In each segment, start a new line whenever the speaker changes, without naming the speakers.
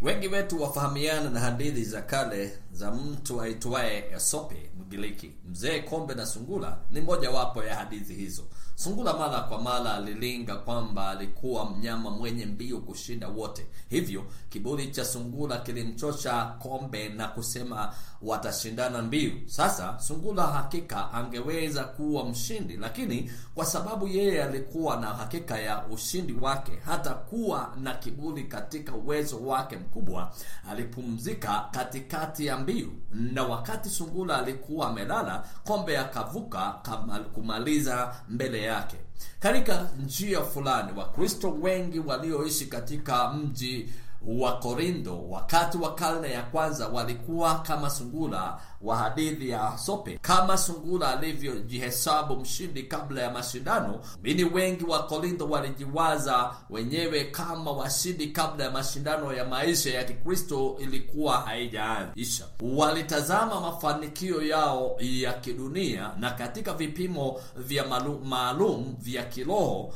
Wengi wetu wafahamiana na hadithi za kale za mtu aitwaye Esope Mgiriki. Mzee Kombe na Sungula ni mojawapo ya hadithi hizo. Sungula mara kwa mara alilinga kwamba alikuwa mnyama mwenye mbio kushinda wote, hivyo kiburi cha Sungula kilimchosha Kombe na kusema watashindana mbio. Sasa Sungula hakika angeweza kuwa mshindi, lakini kwa sababu yeye alikuwa na hakika ya ushindi wake, hata kuwa na kiburi katika uwezo wake mkubwa, alipumzika katikati ya mbio, na wakati Sungula alikuwa amelala, Kombe akavuka kumaliza mbele yake. Katika njia fulani, Wakristo wengi walioishi katika mji wa Korintho wakati wa karne ya kwanza walikuwa kama Sungula wa hadithi ya Sope. Kama Sungula alivyojihesabu mshindi kabla ya mashindano, mini wengi wa Korintho walijiwaza wenyewe kama washindi kabla ya mashindano ya maisha ya Kikristo ilikuwa haijaanzisha. Walitazama mafanikio yao ya kidunia na katika vipimo vya maalum vya kiroho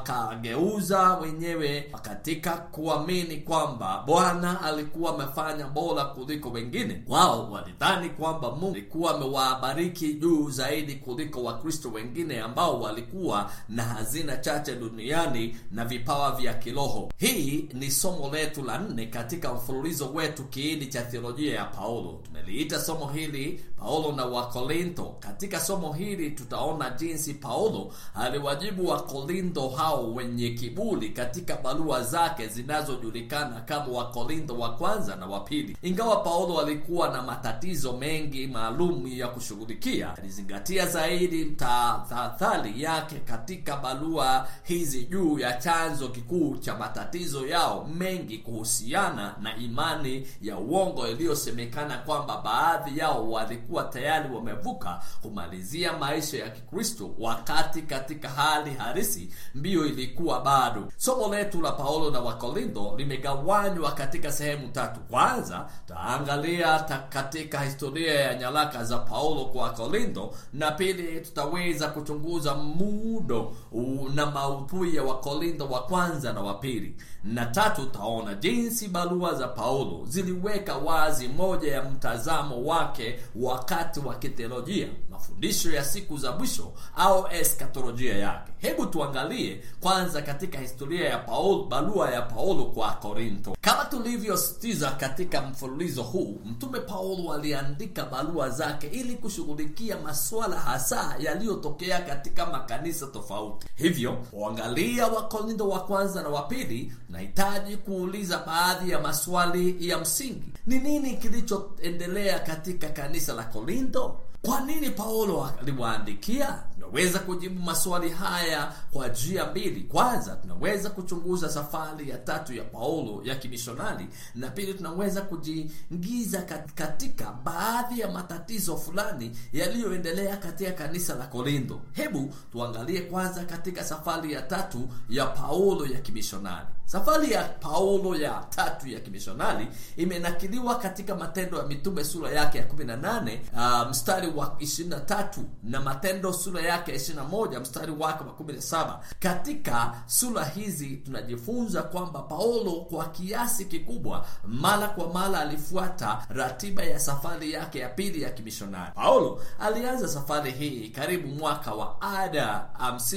wakageuza wenyewe katika kuamini kwamba Bwana alikuwa amefanya bora kuliko wengine. Wao walidhani kwamba Mungu alikuwa amewabariki juu zaidi kuliko Wakristo wengine ambao walikuwa na hazina chache duniani na vipawa vya kiroho. Hii ni somo letu la nne katika mfululizo wetu kiini cha theolojia ya Paulo. Tumeliita somo hili Paulo na Wakorintho. Katika somo hili tutaona jinsi Paulo aliwajibu Wakorintho hao wenye kiburi katika barua zake zinazojulikana kama Wakorintho wa kwanza na wa pili. Ingawa Paulo alikuwa na matatizo mengi maalum ya kushughulikia, alizingatia zaidi tahadhari yake katika barua hizi juu ya chanzo kikuu cha matatizo yao mengi kuhusiana na imani ya uongo iliyosemekana kwamba baadhi yao walikuwa tayari wamevuka kumalizia maisha ya Kikristo, wakati katika hali halisi mbio ilikuwa bado. Somo letu la Paulo na Wakorintho limegawanywa katika sehemu tatu. Kwanza tutaangalia ta katika historia ya nyaraka za Paulo kwa Wakorintho, na pili tutaweza kuchunguza muundo na maudhui ya Wakorintho wa kwanza na wa pili, na tatu tutaona jinsi barua za Paulo ziliweka wazi moja ya mtazamo wake wakati wa kitheolojia, mafundisho ya siku za mwisho au eskatolojia yake. Hebu tuangalie kwanza katika historia ya Paulo, barua ya Paulo kwa Korintho. Kama tulivyositiza katika mfululizo huu, mtume Paulo aliandika barua zake ili kushughulikia masuala hasa yaliyotokea katika makanisa tofauti. Hivyo kuangalia Wakorintho wa kwanza na wa pili, tunahitaji kuuliza baadhi ya maswali ya msingi. Ni nini kilichoendelea katika kanisa la Korintho? Kwa nini Paulo aliwaandikia? Tunaweza kujibu maswali haya kwa njia mbili. Kwanza, tunaweza kuchunguza safari ya tatu ya Paulo ya kimishonari, na pili, tunaweza kujiingiza katika baadhi ya matatizo fulani yaliyoendelea katika kanisa la Korintho. Hebu tuangalie kwanza katika safari ya tatu ya Paulo ya kimishonari. Safari ya Paulo ya tatu ya kimishonari imenakiliwa katika Matendo ya Mitume sura yake ya 18 uh, mstari wa 23 na Matendo sura yake ya 21 mstari wake wa 17. Katika sura hizi tunajifunza kwamba Paulo kwa kiasi kikubwa mara kwa mara alifuata ratiba ya safari yake ya pili ya kimishonari. Paulo alianza safari hii karibu mwaka wa ada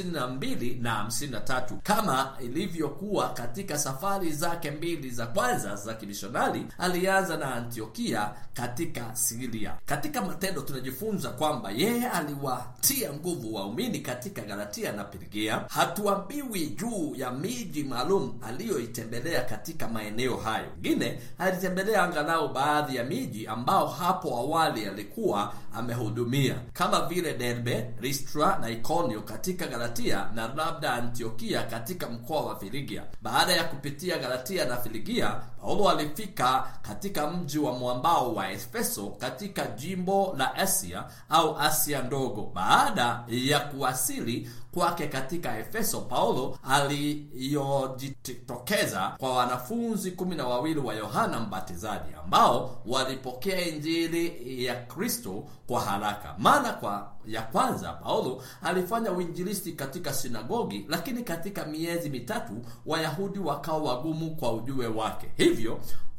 52 na 53 kama ilivyokuwa katika safari zake mbili za kwanza za kimishonari. Alianza na Antiokia katika Siria. Katika Matendo tunajifunza kwamba yeye aliwatia nguvu waumini katika Galatia na Pirgia. Hatuambiwi juu ya miji maalum aliyoitembelea katika maeneo hayo. Wengine alitembelea angalau baadhi ya miji ambao hapo awali alikuwa amehudumia kama vile Derbe, Listra na Ikonio katika Galatia na labda Antiokia katika mkoa wa Filigia. Baada ya kupitia Galatia na Filigia, Paulo alifika katika mji wa mwambao wa Efeso katika jimbo la Asia au Asia ndogo. Baada ya kuwasili kwake katika Efeso, Paulo aliyojitokeza kwa wanafunzi kumi na wawili wa Yohana Mbatizaji ambao walipokea injili ya Kristo kwa haraka. Mara kwa ya kwanza Paulo alifanya uinjilisti katika sinagogi, lakini katika miezi mitatu Wayahudi wakawa wagumu kwa ujue wake. Hivyo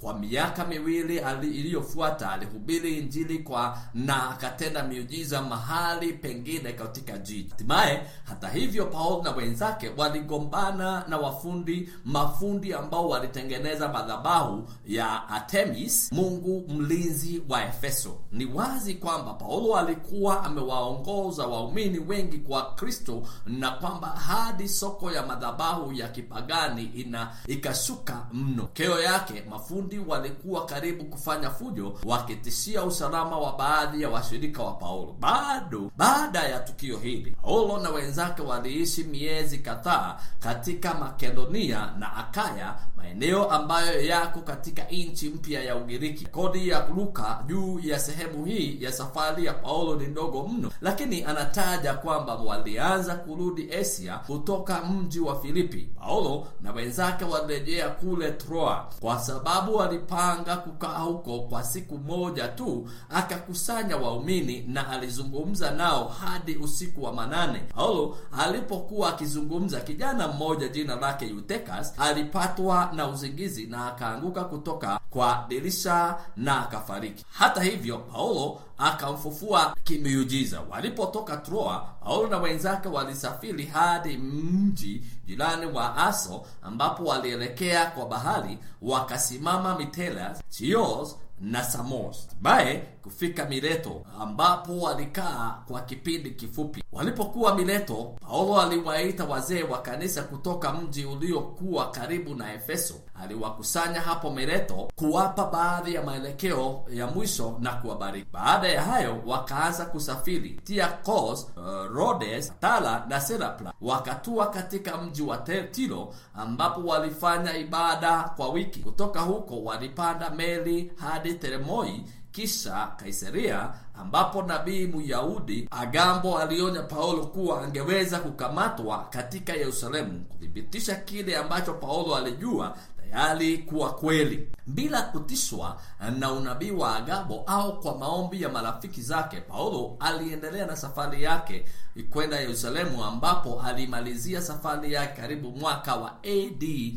Kwa miaka miwili iliyofuata alihubiri Injili kwa na akatenda miujiza mahali pengine katika jiji. Hatimaye, hata hivyo, Paulo na wenzake waligombana na wafundi mafundi ambao walitengeneza madhabahu ya Artemis, mungu mlinzi wa Efeso. Ni wazi kwamba Paulo alikuwa amewaongoza waumini wengi kwa Kristo na kwamba hadi soko ya madhabahu ya kipagani ina ikashuka mno. Keo yake mafundi walikuwa karibu kufanya fujo, wakitishia usalama wa baadhi ya washirika wa Paulo. Bado baada ya tukio hili, Paulo na wenzake waliishi miezi kadhaa katika Makedonia na Akaya, maeneo ambayo yako katika nchi mpya ya Ugiriki. Kodi ya Luka juu ya sehemu hii ya safari ya Paulo ni ndogo mno, lakini anataja kwamba walianza kurudi Asia kutoka mji wa Filipi. Paulo na wenzake walirejea kule Troa kwa sababu walipanga kukaa huko kwa siku moja tu. Akakusanya waumini na alizungumza nao hadi usiku wa manane. Paulo alipokuwa akizungumza, kijana mmoja jina lake Eutychus alipatwa na usingizi na akaanguka kutoka kwa dirisha na akafariki. Hata hivyo, Paulo akamfufua kimiujiza. Walipotoka Troa, Paulo na wenzake walisafiri hadi mji jirani wa Aso ambapo walielekea kwa bahari, wakasimama Mitelas, Chios na Samos, baye kufika Mileto ambapo walikaa kwa kipindi kifupi. Walipokuwa Mileto, Paulo aliwaita wazee wa kanisa kutoka mji uliokuwa karibu na Efeso. Aliwakusanya hapo Mileto kuwapa baadhi ya maelekeo ya mwisho na kuwabariki. Baada ya hayo, wakaanza kusafiri tia Kos, uh, Rhodes, Tala na Serapla. Wakatua katika mji wa Tiro ambapo walifanya ibada kwa wiki. Kutoka huko walipanda meli hadi Teremoi kisha Kaisaria ambapo nabii Myahudi Agambo alionya Paulo kuwa angeweza kukamatwa katika Yerusalemu, kuthibitisha kile ambacho Paulo alijua tayari kuwa kweli. Bila kutishwa na unabii wa Agabo au kwa maombi ya marafiki zake, Paulo aliendelea na safari yake kwenda Yerusalemu, ambapo alimalizia safari yake karibu mwaka wa AD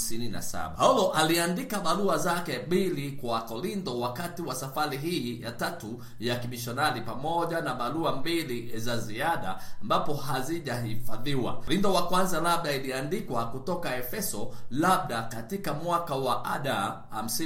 57. Paulo aliandika barua zake mbili kwa Korintho wakati wa safari hii ya tatu ya kimishonari, pamoja na barua mbili za ziada ambapo hazijahifadhiwa. Korintho wa kwanza labda iliandikwa kutoka Efeso, labda katika mwaka wa ada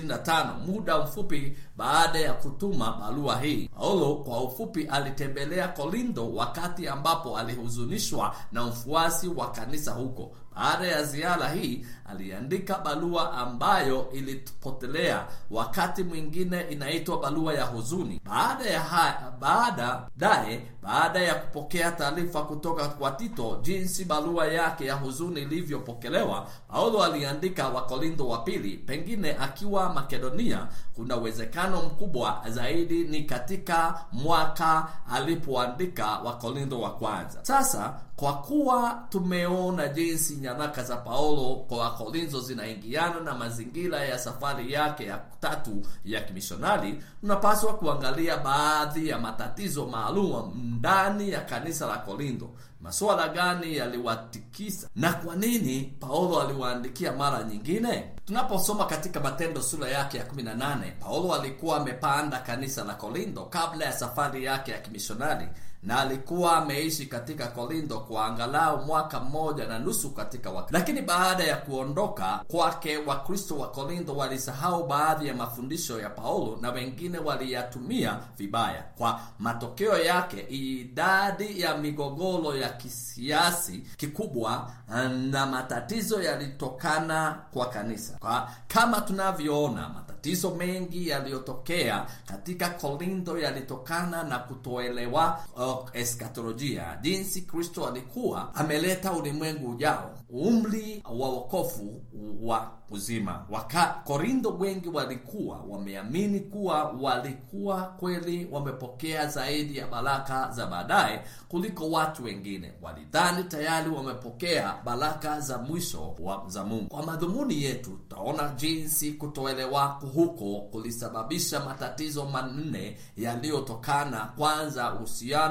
55 muda mfupi baada ya kutuma barua hii. Paulo kwa ufupi alitembelea Korintho wakati ambapo alihuzunishwa na mfuasi wa kanisa huko. Baada ya ziara hii aliandika barua ambayo ilipotelea, wakati mwingine inaitwa barua ya huzuni. Baada ya haya, baada daye baada ya kupokea taarifa kutoka kwa Tito jinsi barua yake ya huzuni ilivyopokelewa, Paulo aliandika Wakorintho wa pili, pengine akiwa Makedonia. Kuna uwezekano mkubwa zaidi ni katika mwaka alipoandika Wakorintho wa kwanza. Sasa kwa kuwa tumeona jinsi nyaraka za Paulo kwa Wakorintho zinaingiana na mazingira ya safari yake ya tatu ya kimishonari, tunapaswa kuangalia baadhi ya matatizo maalum ndani ya kanisa la Korintho. Masuala gani yaliwatikisa na kwa nini Paulo aliwaandikia mara nyingine? Tunaposoma katika Matendo sura yake ya 18, Paulo alikuwa amepanda kanisa la Korintho kabla ya safari yake ya kimishonari na alikuwa ameishi katika Korintho kwa angalau mwaka mmoja na nusu katika wakati. Lakini baada ya kuondoka kwake, Wakristo wa Korintho walisahau baadhi ya mafundisho ya Paulo na wengine waliyatumia vibaya. Kwa matokeo yake, idadi ya migogoro ya kisiasi kikubwa na matatizo yalitokana kwa kanisa. Kwa kama tunavyoona matatizo mengi yaliyotokea katika Korintho yalitokana na kutoelewa uh, eskatolojia, jinsi Kristo alikuwa ameleta ulimwengu ujao, umri wa wokovu wa uzima. Waka Korintho wengi walikuwa wameamini kuwa walikuwa kweli wamepokea zaidi ya baraka za baadaye kuliko watu wengine. Walidhani tayari wamepokea baraka za mwisho wa za Mungu. Kwa madhumuni yetu, tutaona jinsi kutoelewa huko kulisababisha matatizo manne yaliyotokana. Kwanza, uhusiano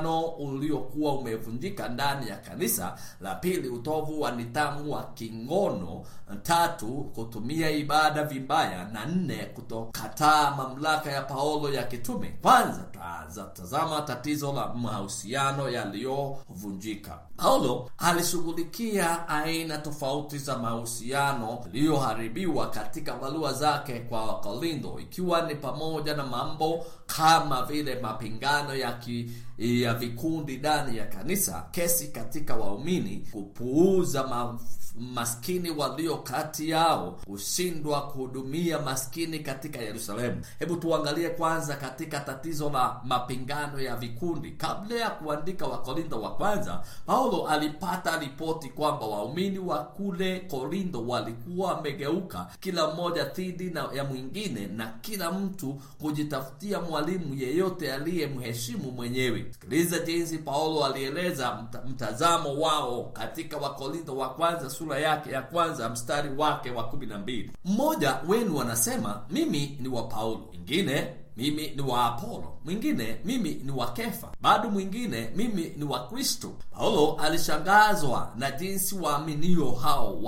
uhusiano uliokuwa umevunjika ndani ya kanisa la pili utovu wa nidhamu wa kingono tatu kutumia ibada vibaya na nne kutokataa mamlaka ya paulo ya kitume kwanza tazama tatizo la mahusiano yaliyovunjika paulo alishughulikia aina tofauti za mahusiano yaliyoharibiwa katika barua zake kwa wakorintho ikiwa ni pamoja na mambo kama vile mapingano ya, ki, ya vikundi ndani ya kanisa kesi katika waumini kupuuza ma, maskini walio kati yao kushindwa kuhudumia maskini katika yerusalemu hebu tuangalie kwanza katika tatizo la mapingano ya vikundi kabla ya kuandika wakorintho wa kwanza paulo alipata ripoti kwamba waumini wa kule korintho walikuwa wamegeuka kila mmoja dhidi ya mwingine na kila mtu kujitafutia mwalimu yeyote aliyemheshimu mwenyewe sikiliza jinsi paulo alieleza mta, mtazamo wao katika wakorintho wa kwanza sura yake ya kwanza mstari wake wa kumi na mbili mmoja wenu anasema mimi ni wa paulo ingine mimi ni wa apolo mwingine mimi ni wa kefa bado mwingine mimi ni wa kristo paulo alishangazwa na jinsi waaminio hao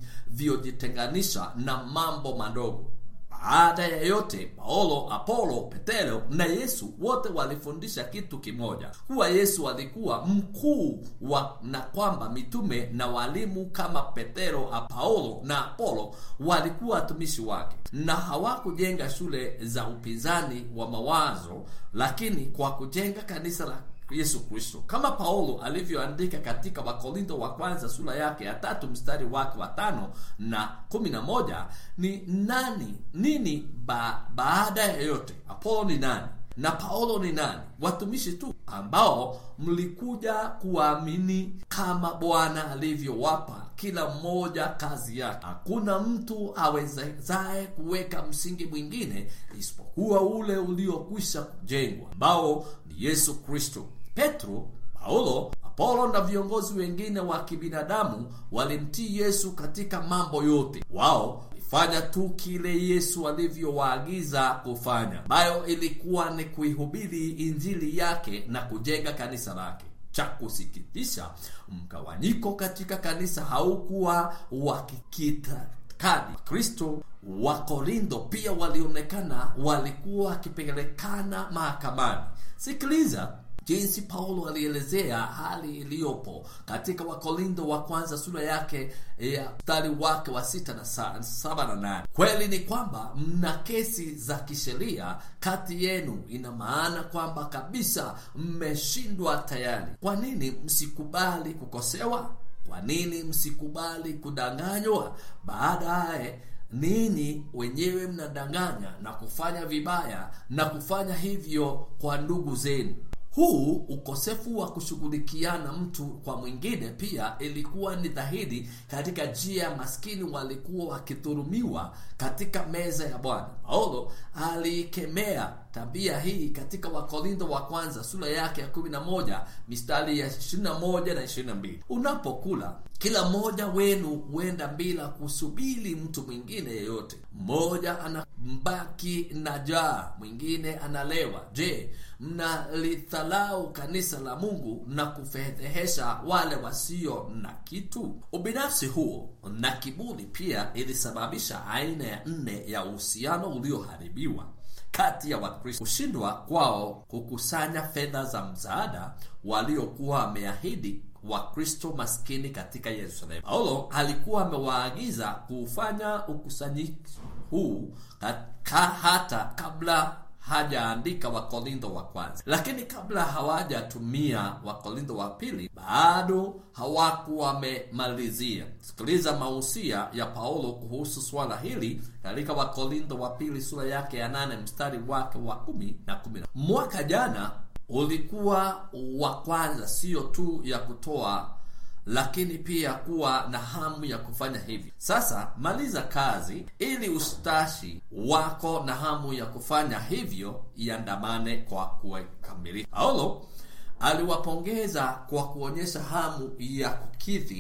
walivyojitenganisha na mambo madogo baada ya yote paulo apolo petero na yesu wote walifundisha kitu kimoja kuwa yesu alikuwa mkuu wa na kwamba mitume na walimu kama petero paulo na apolo walikuwa watumishi wake na hawakujenga shule za upinzani wa mawazo lakini kwa kujenga kanisa la yesu kristo kama paulo alivyoandika katika wakorintho wa kwanza sura yake ya tatu mstari wake wa tano na kumi na moja ni nani nini ba, baada ya yote apolo ni nani na paulo ni nani watumishi tu ambao mlikuja kuwaamini kama bwana alivyowapa kila mmoja kazi yake hakuna mtu awezaye kuweka msingi mwingine isipokuwa ule uliokwisha kujengwa ambao ni yesu kristo petro paulo apolo na viongozi wengine wa kibinadamu walimtii yesu katika mambo yote wao walifanya tu kile yesu alivyowaagiza kufanya ambayo ilikuwa ni kuihubiri injili yake na kujenga kanisa lake cha kusikitisha mgawanyiko katika kanisa haukuwa wa kikitakadi kristo wa korintho pia walionekana walikuwa wakipelekana mahakamani sikiliza jinsi paulo alielezea hali iliyopo katika wakorintho wa kwanza sura yake ya mstari wake wa sita na sa, saba na nane kweli ni kwamba mna kesi za kisheria kati yenu ina maana kwamba kabisa mmeshindwa tayari kwa nini msikubali kukosewa kwa nini msikubali kudanganywa baadaye ninyi wenyewe mnadanganya na kufanya vibaya na kufanya hivyo kwa ndugu zenu huu ukosefu wa kushughulikiana mtu kwa mwingine pia ilikuwa ni dhahiri katika njia ya maskini walikuwa wakidhurumiwa katika meza ya bwana paulo aliikemea tabia hii katika wakorintho wa kwanza sura yake ya 11 mistari ya 21 na 22 unapokula kila mmoja wenu huenda bila kusubiri mtu mwingine yeyote mmoja anambaki na jaa mwingine analewa je mnalithalau kanisa la mungu na kufedhehesha wale wasio na kitu ubinafsi huo na kiburi pia ilisababisha aina ya nne ya uhusiano ulioharibiwa kati ya wakristo kushindwa kwao kukusanya fedha za msaada waliokuwa wameahidi wakristo maskini katika yerusalemu paulo alikuwa amewaagiza kuufanya ukusanyizi huu hata kabla hajaandika wakorintho wa kwanza lakini kabla hawajatumia wakorintho wa pili bado hawakuwa wamemalizia sikiliza mausia ya paulo kuhusu swala hili katika wakorintho wa pili sura yake ya nane mstari wake wa kumi na kumi mwaka jana ulikuwa wa kwanza sio tu ya kutoa lakini pia kuwa na hamu ya kufanya hivi sasa maliza kazi ili ustashi wako na hamu ya kufanya hivyo iandamane kwa kukamilika paulo aliwapongeza kwa kuonyesha hamu ya kukidhi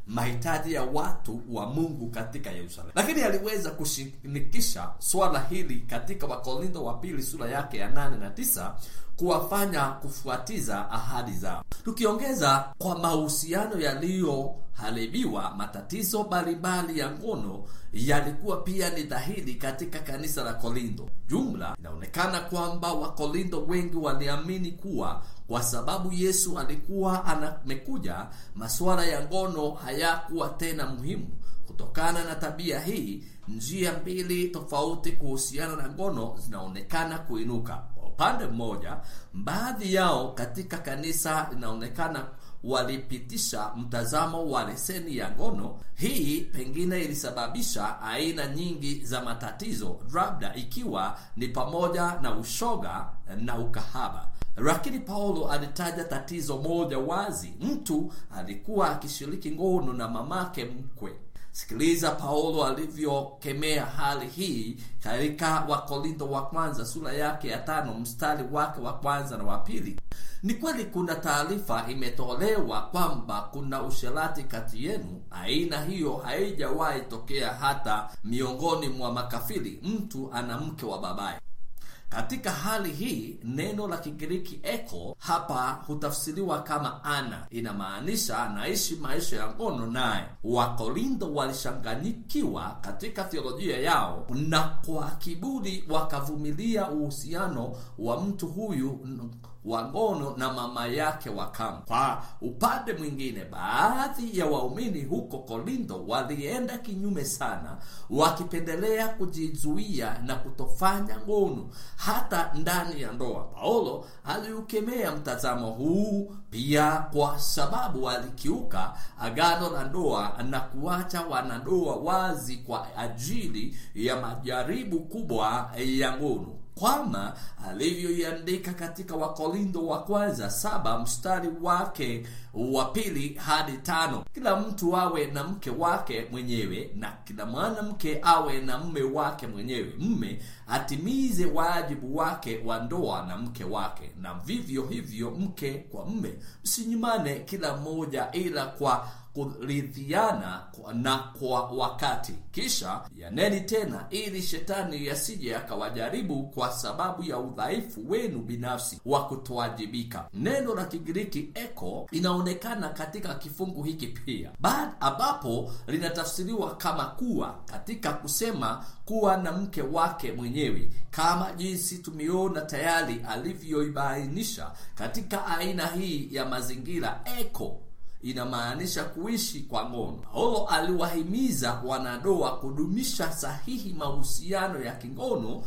mahitaji ya watu wa Mungu katika Yerusalemu, lakini aliweza kushinikisha swala hili katika Wakorintho wa pili sura yake ya nane na tisa kuwafanya kufuatiza ahadi zao. Tukiongeza kwa mahusiano yaliyoharibiwa, matatizo mbalimbali ya ngono yalikuwa pia ni dhahiri katika kanisa la Korintho. Jumla inaonekana kwamba Wakorintho wengi waliamini kuwa kwa sababu Yesu alikuwa amekuja, masuala ya ngono hayakuwa tena muhimu. Kutokana na tabia hii, njia mbili tofauti kuhusiana na ngono zinaonekana kuinuka. Kwa upande mmoja, baadhi yao katika kanisa inaonekana walipitisha mtazamo wa leseni ya ngono. Hii pengine ilisababisha aina nyingi za matatizo, labda ikiwa ni pamoja na ushoga na ukahaba. Lakini Paulo alitaja tatizo moja wazi: mtu alikuwa akishiriki ngono na mamake mkwe. Sikiliza Paulo alivyokemea hali hii katika Wakorintho wa kwanza sura yake ya tano mstari wake wa kwanza na wa pili. Ni kweli kuna taarifa imetolewa kwamba kuna usherati kati yenu. Aina hiyo haijawahi tokea hata miongoni mwa makafiri. Mtu ana mke wa babaye. Katika hali hii neno la Kigiriki eko hapa hutafsiriwa kama ana, inamaanisha anaishi maisha ya ngono naye. Wakorintho walishanganyikiwa katika theolojia yao, na kwa kiburi wakavumilia uhusiano wa mtu huyu wa ngono na mama yake wa kambo. Kwa upande mwingine, baadhi ya waumini huko Korintho walienda kinyume sana, wakipendelea kujizuia na kutofanya ngono hata ndani ya ndoa. Paulo aliukemea mtazamo huu pia, kwa sababu alikiuka agano la ndoa na kuacha wanandoa wazi kwa ajili ya majaribu kubwa ya ngono kwama alivyoiandika katika Wakorintho wa kwanza saba mstari wake wa pili hadi tano kila mtu awe na mke wake mwenyewe na kila mwanamke awe na mme wake mwenyewe. Mme atimize wajibu wake wa ndoa na mke wake, na vivyo hivyo mke kwa mme. Msinyimane kila mmoja, ila kwa kuridhiana na kwa wakati. Kisha yaneni tena, ili shetani yasije akawajaribu kwa sababu ya udhaifu wenu binafsi wa kutowajibika. Neno la Kigiriki eko inaonekana katika kifungu hiki pia, baada ambapo linatafsiriwa kama kuwa, katika kusema kuwa na mke wake mwenyewe, kama jinsi tumeona tayari alivyoibainisha katika aina hii ya mazingira. Eko inamaanisha kuishi kwa ngono. Paulo aliwahimiza wanandoa kudumisha sahihi mahusiano ya kingono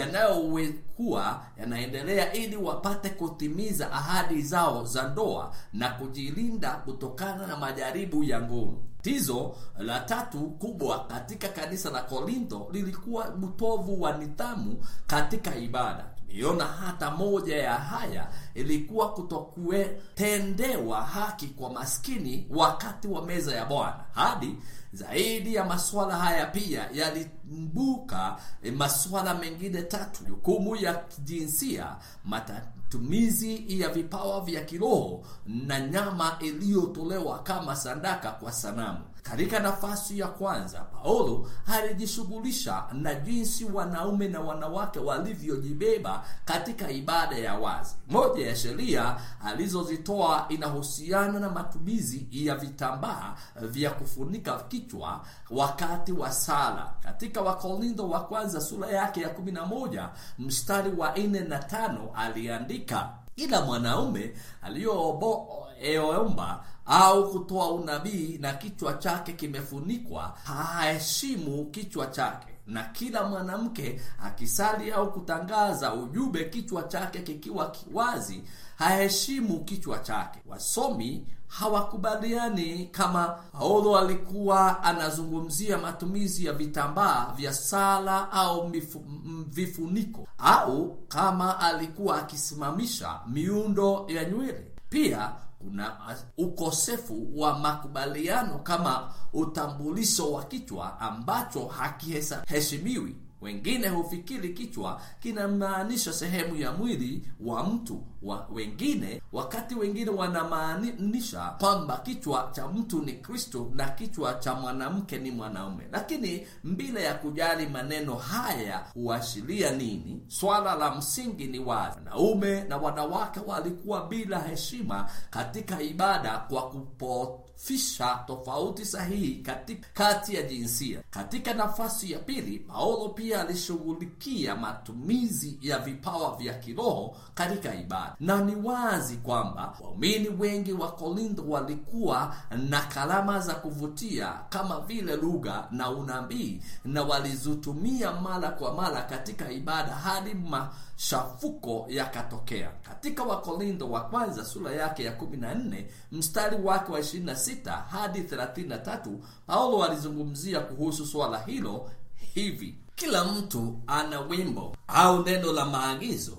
yanayokuwa yanaendelea ili wapate kutimiza ahadi zao za ndoa na kujilinda kutokana na majaribu ya ngono. Tatizo la tatu kubwa katika kanisa la Korintho lilikuwa utovu wa nidhamu katika ibada. Tuliona hata moja ya haya ilikuwa kutokutendewa haki kwa maskini wakati wa meza ya Bwana. Hadi zaidi ya masuala haya pia yalimbuka masuala mengine tatu: jukumu ya kijinsia, matumizi ya vipawa vya kiroho na nyama iliyotolewa kama sadaka kwa sanamu. Katika nafasi ya kwanza, Paulo alijishughulisha na jinsi wanaume na wanawake walivyojibeba katika ibada ya wazi. Moja ya sheria alizozitoa inahusiana na matumizi ya vitambaa vya kufunika kichwa wakati wa sala. Katika Wakorintho wa kwanza sura yake ya 11 mstari wa 4 na 5 aliandika, ila mwanaume aliyoomba au kutoa unabii na kichwa chake kimefunikwa haheshimu kichwa chake, na kila mwanamke akisali au kutangaza ujumbe kichwa chake kikiwa kiwazi haheshimu kichwa chake. Wasomi hawakubaliani kama Paulo alikuwa anazungumzia matumizi ya vitambaa vya sala au mifu, vifuniko au kama alikuwa akisimamisha miundo ya nywele. Pia kuna ukosefu wa makubaliano kama utambulisho wa kichwa ambacho hakiheshimiwi. Wengine hufikiri kichwa kinamaanisha sehemu ya mwili wa mtu wa wengine, wakati wengine wanamaanisha kwamba kichwa cha mtu ni Kristo na kichwa cha mwanamke ni mwanaume. Lakini bila ya kujali maneno haya huashiria nini, swala la msingi ni wazi: wanaume na wanawake walikuwa bila heshima katika ibada kwa kupofisha tofauti sahihi katika kati ya jinsia. Katika nafasi ya pili, Paulo pia alishughulikia matumizi ya vipawa vya kiroho katika ibada, na ni wazi kwamba waumini wengi wa Korintho walikuwa na kalama za kuvutia kama vile lugha na unabii, na walizitumia mara kwa mara katika ibada hadi machafuko yakatokea. Katika Wakorintho wa kwanza sura yake ya 14 mstari wake wa 26 hadi 33, Paulo alizungumzia kuhusu swala hilo hivi: kila mtu ana wimbo au neno la maagizo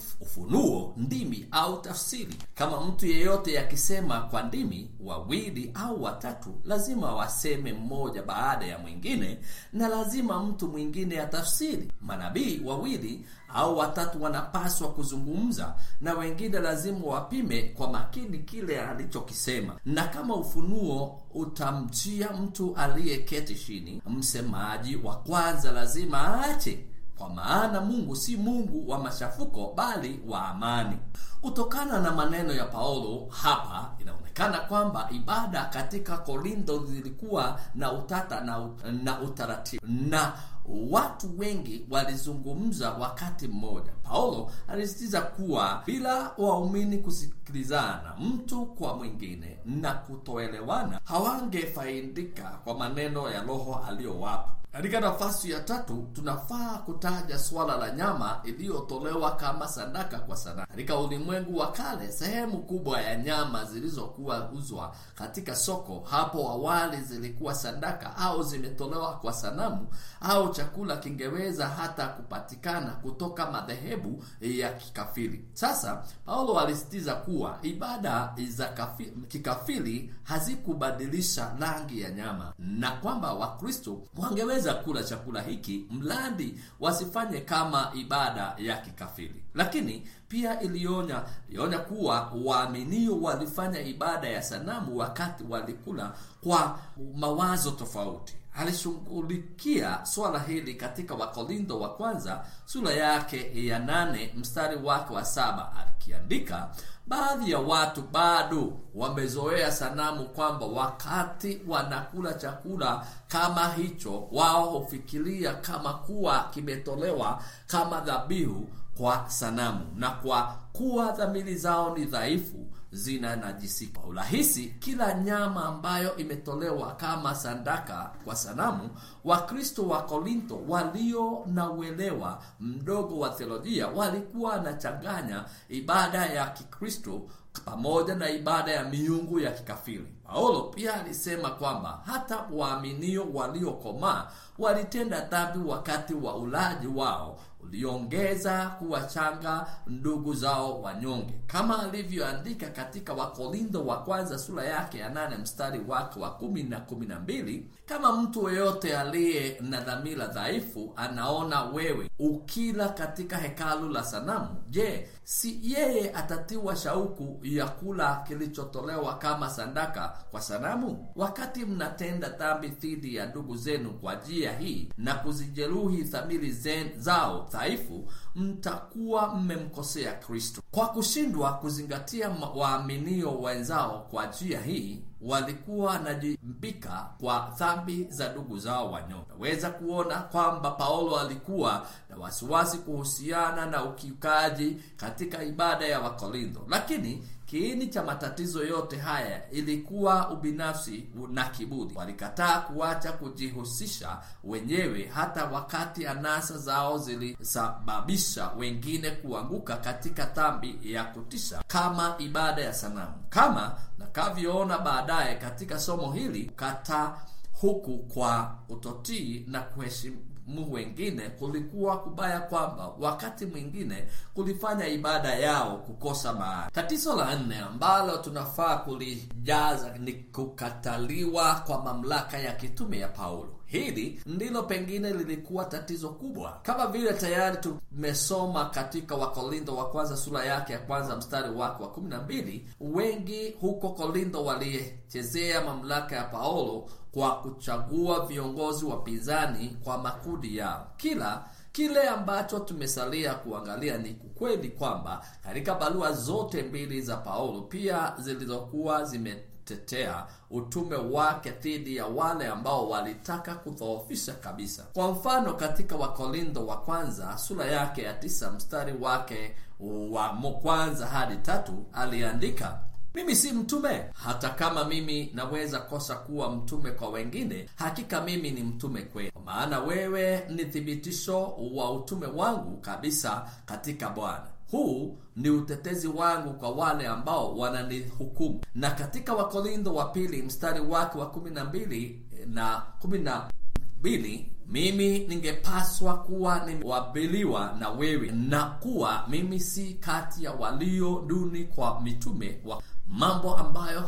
ufunuo, ndimi au tafsiri. Kama mtu yeyote akisema kwa ndimi, wawili au watatu lazima waseme mmoja baada ya mwingine, na lazima mtu mwingine atafsiri. Manabii wawili au watatu wanapaswa kuzungumza, na wengine lazima wapime kwa makini kile alichokisema. Na kama ufunuo utamjia mtu aliyeketi chini, msemaji wa kwanza lazima aache kwa maana Mungu si Mungu wa machafuko bali wa amani. Kutokana na maneno ya Paulo hapa, inaonekana kwamba ibada katika Korintho zilikuwa na utata na, na utaratibu na watu wengi walizungumza wakati mmoja. Paulo alisisitiza kuwa bila waumini kusikilizana mtu kwa mwingine na kutoelewana, hawangefaidika kwa maneno ya Roho aliyowapa. Katika nafasi ya tatu tunafaa kutaja suala la nyama iliyotolewa kama sadaka kwa sanamu. Katika ulimwengu wa kale, sehemu kubwa ya nyama zilizokuwa uzwa katika soko hapo awali zilikuwa sadaka au zimetolewa kwa sanamu, au chakula kingeweza hata kupatikana kutoka madhehebu ya kikafiri. Sasa Paulo alisitiza kuwa ibada za kikafiri hazikubadilisha rangi ya nyama na kwamba Wakristo wangeweza kula chakula hiki mradi wasifanye kama ibada ya kikafiri. Lakini pia ilionya ilionya kuwa waaminio walifanya ibada ya sanamu wakati walikula kwa mawazo tofauti. Alishughulikia swala hili katika Wakorintho wa kwanza sura yake ya nane mstari wake wa saba akiandika Baadhi ya watu bado wamezoea sanamu, kwamba wakati wanakula chakula kama hicho, wao hufikiria kama kuwa kimetolewa kama dhabihu kwa sanamu, na kwa kuwa dhamiri zao ni dhaifu zinanajisika kwa urahisi. Kila nyama ambayo imetolewa kama sadaka kwa sanamu. Wakristo wa Korintho walio na uelewa mdogo wa theolojia walikuwa wanachanganya ibada ya Kikristo pamoja na ibada ya miungu ya kikafiri. Paulo pia alisema kwamba hata waaminio waliokomaa walitenda dhambi wakati wa ulaji wao uliongeza kuwachanga ndugu zao wanyonge, kama alivyoandika katika Wakorintho wa kwanza sura yake ya nane mstari wake wa kumi na kumi na mbili kama mtu yeyote aliye na dhamira dhaifu anaona wewe ukila katika hekalu la sanamu, je, si yeye atatiwa shauku ya kula kilichotolewa kama sadaka kwa sanamu? Wakati mnatenda dhambi dhidi ya ndugu zenu kwa njia hii na kuzijeruhi dhamiri zao dhaifu, mtakuwa mmemkosea Kristo. Kwa kushindwa kuzingatia waaminio wenzao kwa njia hii walikuwa wanajimbika kwa dhambi za ndugu zao wanyonge. Naweza kuona kwamba Paulo alikuwa na wasiwasi kuhusiana na ukiukaji katika ibada ya Wakorintho, lakini kiini cha matatizo yote haya ilikuwa ubinafsi na kiburi. Walikataa kuacha kujihusisha wenyewe, hata wakati anasa zao zilisababisha wengine kuanguka katika dhambi ya kutisha kama ibada ya sanamu. Kama nakavyoona baadaye katika somo hili, kata huku kwa utotii na kuheshimu wengine kulikuwa kubaya kwamba wakati mwingine kulifanya ibada yao kukosa maana. Tatizo la nne ambalo tunafaa kulijaza ni kukataliwa kwa mamlaka ya kitume ya Paulo. Hili ndilo pengine lilikuwa tatizo kubwa, kama vile tayari tumesoma katika Wakorintho wa kwanza sura yake ya kwanza mstari wake wa kumi na mbili. Wengi huko Korintho walichezea mamlaka ya Paulo kwa kuchagua viongozi wapinzani kwa makundi yao. Kila kile ambacho tumesalia kuangalia ni ukweli kwamba katika barua zote mbili za Paulo pia zilizokuwa zimetetea utume wake dhidi ya wale ambao walitaka kudhoofisha kabisa. Kwa mfano, katika Wakorintho wa kwanza sura yake ya tisa mstari wake wa kwanza hadi tatu aliandika mimi si mtume, hata kama mimi naweza kosa kuwa mtume kwa wengine, hakika mimi ni mtume kwenu, kwa maana wewe ni thibitisho wa utume wangu kabisa katika Bwana. Huu ni utetezi wangu kwa wale ambao wananihukumu. Na katika Wakorintho wa pili mstari wake wa kumi na mbili na kumi na mbili mimi ningepaswa kuwa nimewabiliwa na wewe na kuwa mimi si kati ya walio duni kwa mitume wa mambo ambayo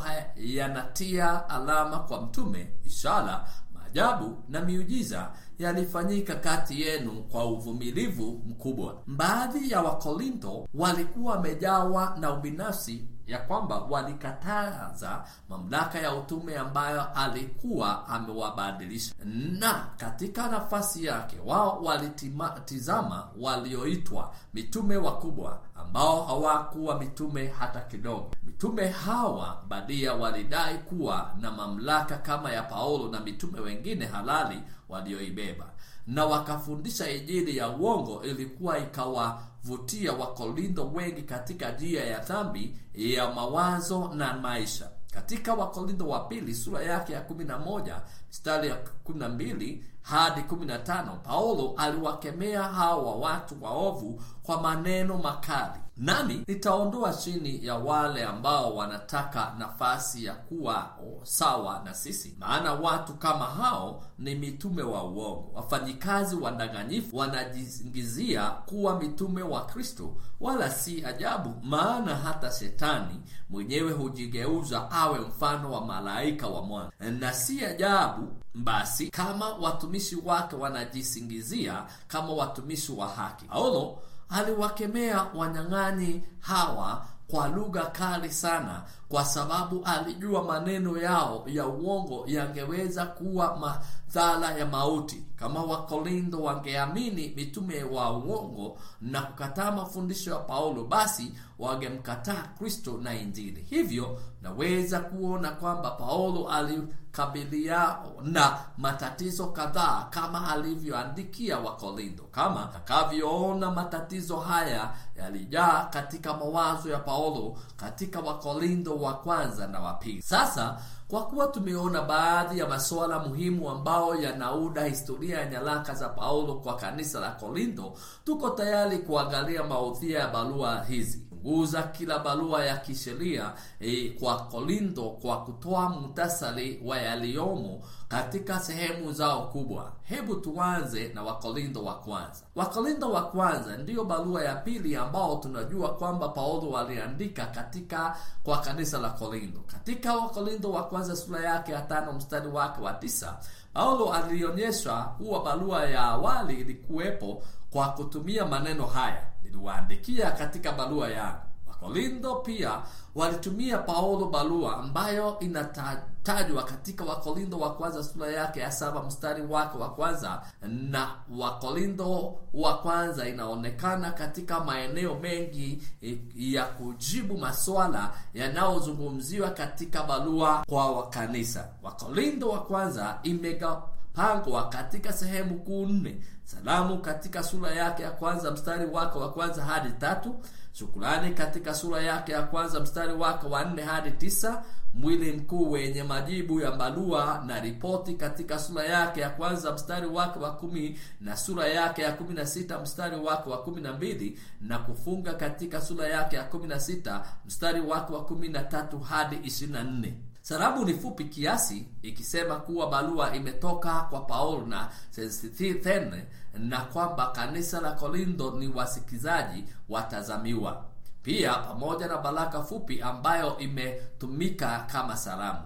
yanatia alama kwa mtume, ishara, maajabu na miujiza yalifanyika kati yenu kwa uvumilivu mkubwa. Baadhi ya Wakorintho walikuwa wamejawa na ubinafsi ya kwamba walikataza mamlaka ya utume ambayo alikuwa amewabadilisha, na katika nafasi yake wao walitizama walioitwa mitume wakubwa ambao hawakuwa mitume hata kidogo. Mitume hawa badia walidai kuwa na mamlaka kama ya Paulo na mitume wengine halali walioibeba, na wakafundisha Injili ya uongo ilikuwa ikawavutia Wakorintho wengi katika njia ya dhambi ya mawazo na maisha. Katika Wakorintho wa pili sura yake ya 11 mstari ya 12 hadi 15, Paulo aliwakemea hawa watu waovu kwa maneno makali. Nami nitaondoa chini ya wale ambao wanataka nafasi ya kuwa sawa na sisi, maana watu kama hao ni mitume wa uongo, wafanyikazi wadanganyifu, wanajisingizia kuwa mitume wa Kristo. Wala si ajabu, maana hata Shetani mwenyewe hujigeuza awe mfano wa malaika wa mwana. Na si ajabu basi kama watumishi wake wanajisingizia kama watumishi wa haki. Paulo aliwakemea wanyang'anyi hawa kwa lugha kali sana, kwa sababu alijua maneno yao ya uongo yangeweza kuwa madhara ya mauti. Kama Wakorintho wangeamini mitume wa uongo na kukataa mafundisho ya Paulo, basi wangemkataa Kristo na Injili. Hivyo naweza kuona kwamba Paulo alikabilia na matatizo kadhaa kama alivyoandikia Wakorintho. Kama takavyoona, matatizo haya yalijaa katika mawazo ya Paulo katika Wakorintho wa kwanza na wa pili. Sasa kwa kuwa tumeona baadhi ya masuala muhimu ambao yanauda historia ya nyaraka za Paulo kwa kanisa la Korintho, tuko tayari kuangalia maudhui ya barua hizi guza kila barua ya kisheria e, kwa Korintho kwa kutoa muhtasari wa yaliyomo katika sehemu zao kubwa. Hebu tuanze na Wakorintho wa kwanza. Wakorintho wa kwanza ndiyo barua ya pili ambao tunajua kwamba Paulo aliandika katika kwa kanisa la Korintho. Katika Wakorintho wa kwanza sura yake ya tano mstari wake wa tisa Paulo alionyesha kuwa barua ya awali ilikuwepo kwa kutumia maneno haya niliwaandikia katika barua yangu. Wakorintho pia walitumia Paulo barua ambayo inatajwa katika Wakorintho wa kwanza sura yake ya saba mstari wake wa kwanza na Wakorintho wa kwanza inaonekana katika maeneo mengi ya kujibu maswala yanayozungumziwa katika barua kwa wakanisa. Wakorintho wa kwanza imegapangwa katika sehemu kuu nne: salamu katika sura yake ya kwanza mstari wake wa kwanza hadi tatu shukurani katika sura yake ya kwanza mstari wake wa nne hadi tisa mwili mkuu wenye majibu ya barua na ripoti katika sura yake ya kwanza mstari wake wa kumi na sura yake ya kumi na sita mstari wake wa kumi na mbili na kufunga katika sura yake ya kumi na sita mstari wake wa kumi na tatu hadi ishirini na nne Salamu ni fupi kiasi ikisema kuwa barua imetoka kwa Paulo na Sosthene na kwamba kanisa la Korintho ni wasikizaji watazamiwa. Pia pamoja na baraka fupi ambayo imetumika kama salamu.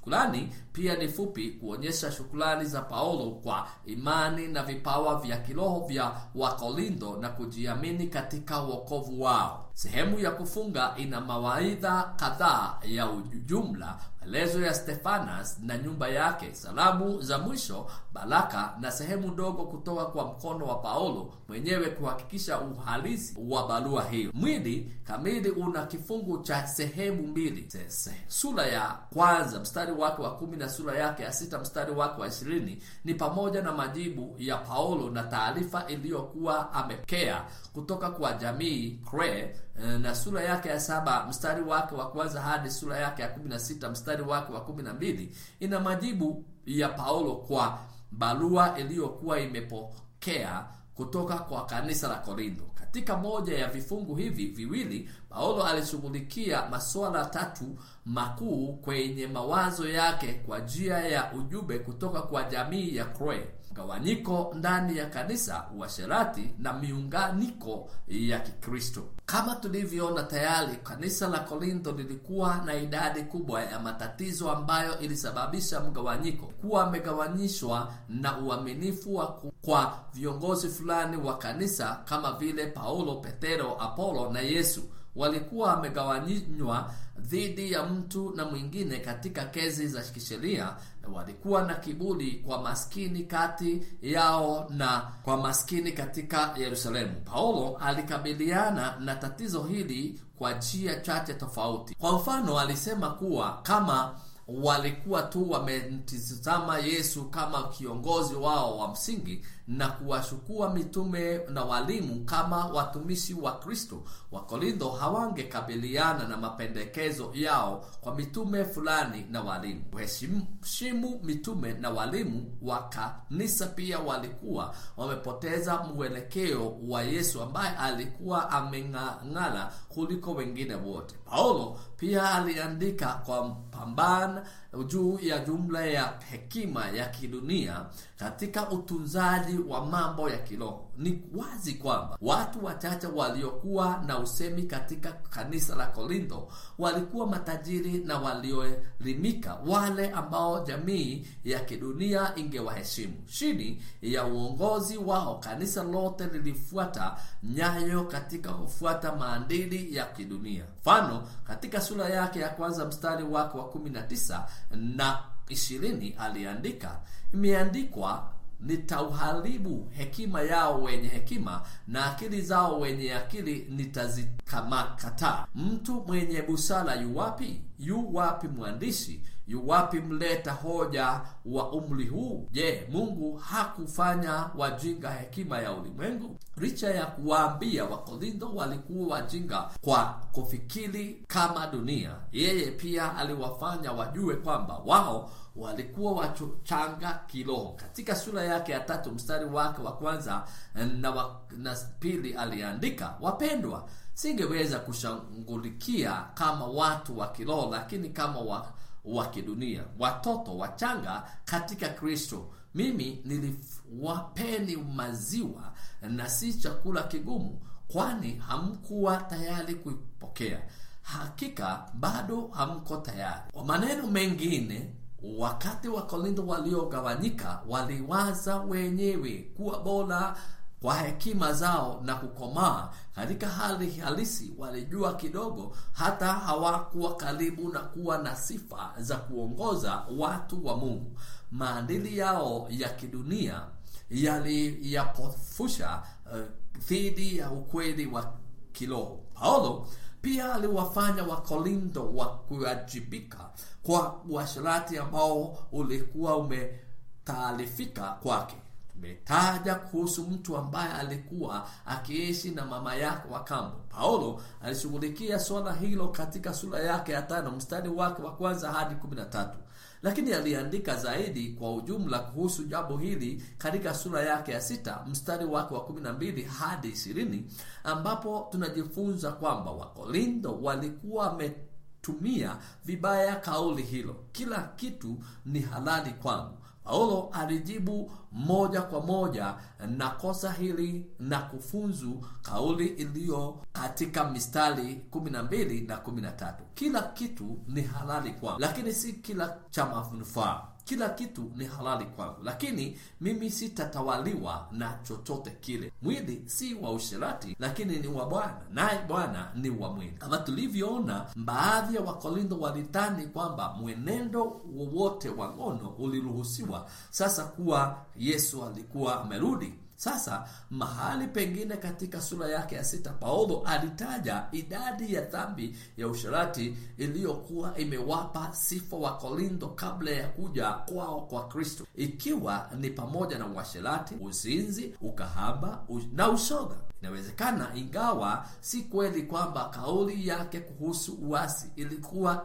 Shukrani pia ni fupi kuonyesha shukrani za Paulo kwa imani na vipawa vya kiroho vya Wakorintho na kujiamini katika wokovu wao. Sehemu ya kufunga ina mawaidha kadhaa ya ujumla, maelezo ya Stefanas na nyumba yake, salamu za mwisho, baraka na sehemu ndogo kutoka kwa mkono wa Paulo mwenyewe kuhakikisha uhalisi wa barua hiyo. Mwili kamili una kifungu cha sehemu mbili, sura ya kwanza mstari wake wa kumi na sura yake ya sita mstari wake wa ishirini ni pamoja na majibu ya Paulo na taarifa iliyokuwa amepokea kutoka kwa jamii Kre, na sura yake ya saba mstari wake wa kwanza hadi sura yake ya kumi na sita mstari wake wa kumi na mbili ina majibu ya Paulo kwa barua iliyokuwa imepokea kutoka kwa kanisa la Korintho. Katika moja ya vifungu hivi viwili, Paulo alishughulikia masuala tatu makuu kwenye mawazo yake kwa njia ya ujumbe kutoka kwa jamii ya Kre: mgawanyiko ndani ya kanisa, uasherati na miunganiko ya Kikristo. Kama tulivyoona tayari, kanisa la Korintho lilikuwa na idadi kubwa ya matatizo ambayo ilisababisha mgawanyiko. Kuwa amegawanyishwa na uaminifu wa kwa viongozi fulani wa kanisa kama vile Paulo, Petero, Apolo na Yesu walikuwa wamegawanywa dhidi ya mtu na mwingine katika kesi za kisheria na walikuwa na kiburi kwa maskini kati yao na kwa maskini katika Yerusalemu. Paulo alikabiliana na tatizo hili kwa njia chache tofauti. Kwa mfano, alisema kuwa kama walikuwa tu wamemtizama Yesu kama kiongozi wao wa msingi na kuwashukua mitume na walimu kama watumishi wa Kristo, Wakorintho hawangekabiliana na mapendekezo yao kwa mitume fulani na walimu. Kuheshimu mitume na walimu wa kanisa pia walikuwa wamepoteza mwelekeo wa Yesu ambaye alikuwa ameng'ang'ana kuliko wengine wote. Paulo pia aliandika kwa pambana juu ya jumla ya hekima ya kidunia katika utunzaji wa mambo ya kiroho. Ni wazi kwamba watu wachache waliokuwa na usemi katika kanisa la Korintho walikuwa matajiri na walioelimika, wale ambao jamii ya kidunia ingewaheshimu. Chini ya uongozi wao, kanisa lote lilifuata nyayo katika kufuata maadili ya kidunia. Mfano, katika sura yake ya kwanza mstari wake wa 19 na ishirini aliandika, imeandikwa nitauharibu hekima yao wenye hekima na akili zao wenye akili nitazikataa. Mtu mwenye busara yu wapi? Yu wapi mwandishi? Yu wapi mleta hoja wa umri huu? Je, Mungu hakufanya wajinga hekima ya ulimwengu? Licha ya kuwaambia Wakorintho walikuwa wajinga kwa kufikiri kama dunia, yeye pia aliwafanya wajue kwamba wao walikuwa wachanga kiroho. Katika sura yake ya tatu mstari wake wa kwanza na, wa, na pili aliandika, wapendwa, singeweza kushughulikia kama watu wa kiroho, lakini kama wa, wa kidunia, watoto wachanga katika Kristo. Mimi niliwapeni maziwa na si chakula kigumu, kwani hamkuwa tayari kuipokea. Hakika bado hamko tayari. Kwa maneno mengine Wakati wa Korintho waliogawanyika waliwaza wenyewe kuwa bora kwa hekima zao na kukomaa katika hali halisi. Walijua kidogo, hata hawakuwa karibu na kuwa na sifa za kuongoza watu wa Mungu. Maadili yao ya kidunia yaliyapofusha dhidi uh, ya ukweli wa kiroho. Paulo pia aliwafanya Wakorintho wa kuwajibika kwa uasherati ambao ulikuwa umetaarifika kwake. Tumetaja kuhusu mtu ambaye alikuwa akiishi na mama yake wa kambo. Paulo alishughulikia swala hilo katika sura yake ya tano mstari wake wa kwanza hadi kumi na tatu lakini aliandika zaidi kwa ujumla kuhusu jambo hili katika sura yake ya sita mstari wake wa kumi na mbili hadi ishirini ambapo tunajifunza kwamba Wakorintho walikuwa tumia vibaya kauli hilo, kila kitu ni halali kwangu. Paulo alijibu moja kwa moja na kosa hili na kufunzu kauli iliyo katika mistari 12 na 13. Kila kitu ni halali kwangu, lakini si kila cha manufaa. Kila kitu ni halali kwangu, lakini mimi sitatawaliwa na chochote kile. Mwili si wa usherati, lakini ni wa Bwana, naye Bwana ni wa mwili. Kama tulivyoona, baadhi ya Wakorintho walidhani kwamba mwenendo wowote wa ngono uliruhusiwa sasa kuwa Yesu alikuwa amerudi. Sasa mahali pengine katika sura yake ya sita Paulo alitaja idadi ya dhambi ya usherati iliyokuwa imewapa sifa wa Korintho kabla ya kuja kwao kwa Kristo, ikiwa ni pamoja na uasherati, uzinzi, ukahaba na ushoga. Inawezekana, ingawa si kweli, kwamba kauli yake kuhusu uasi ilikuwa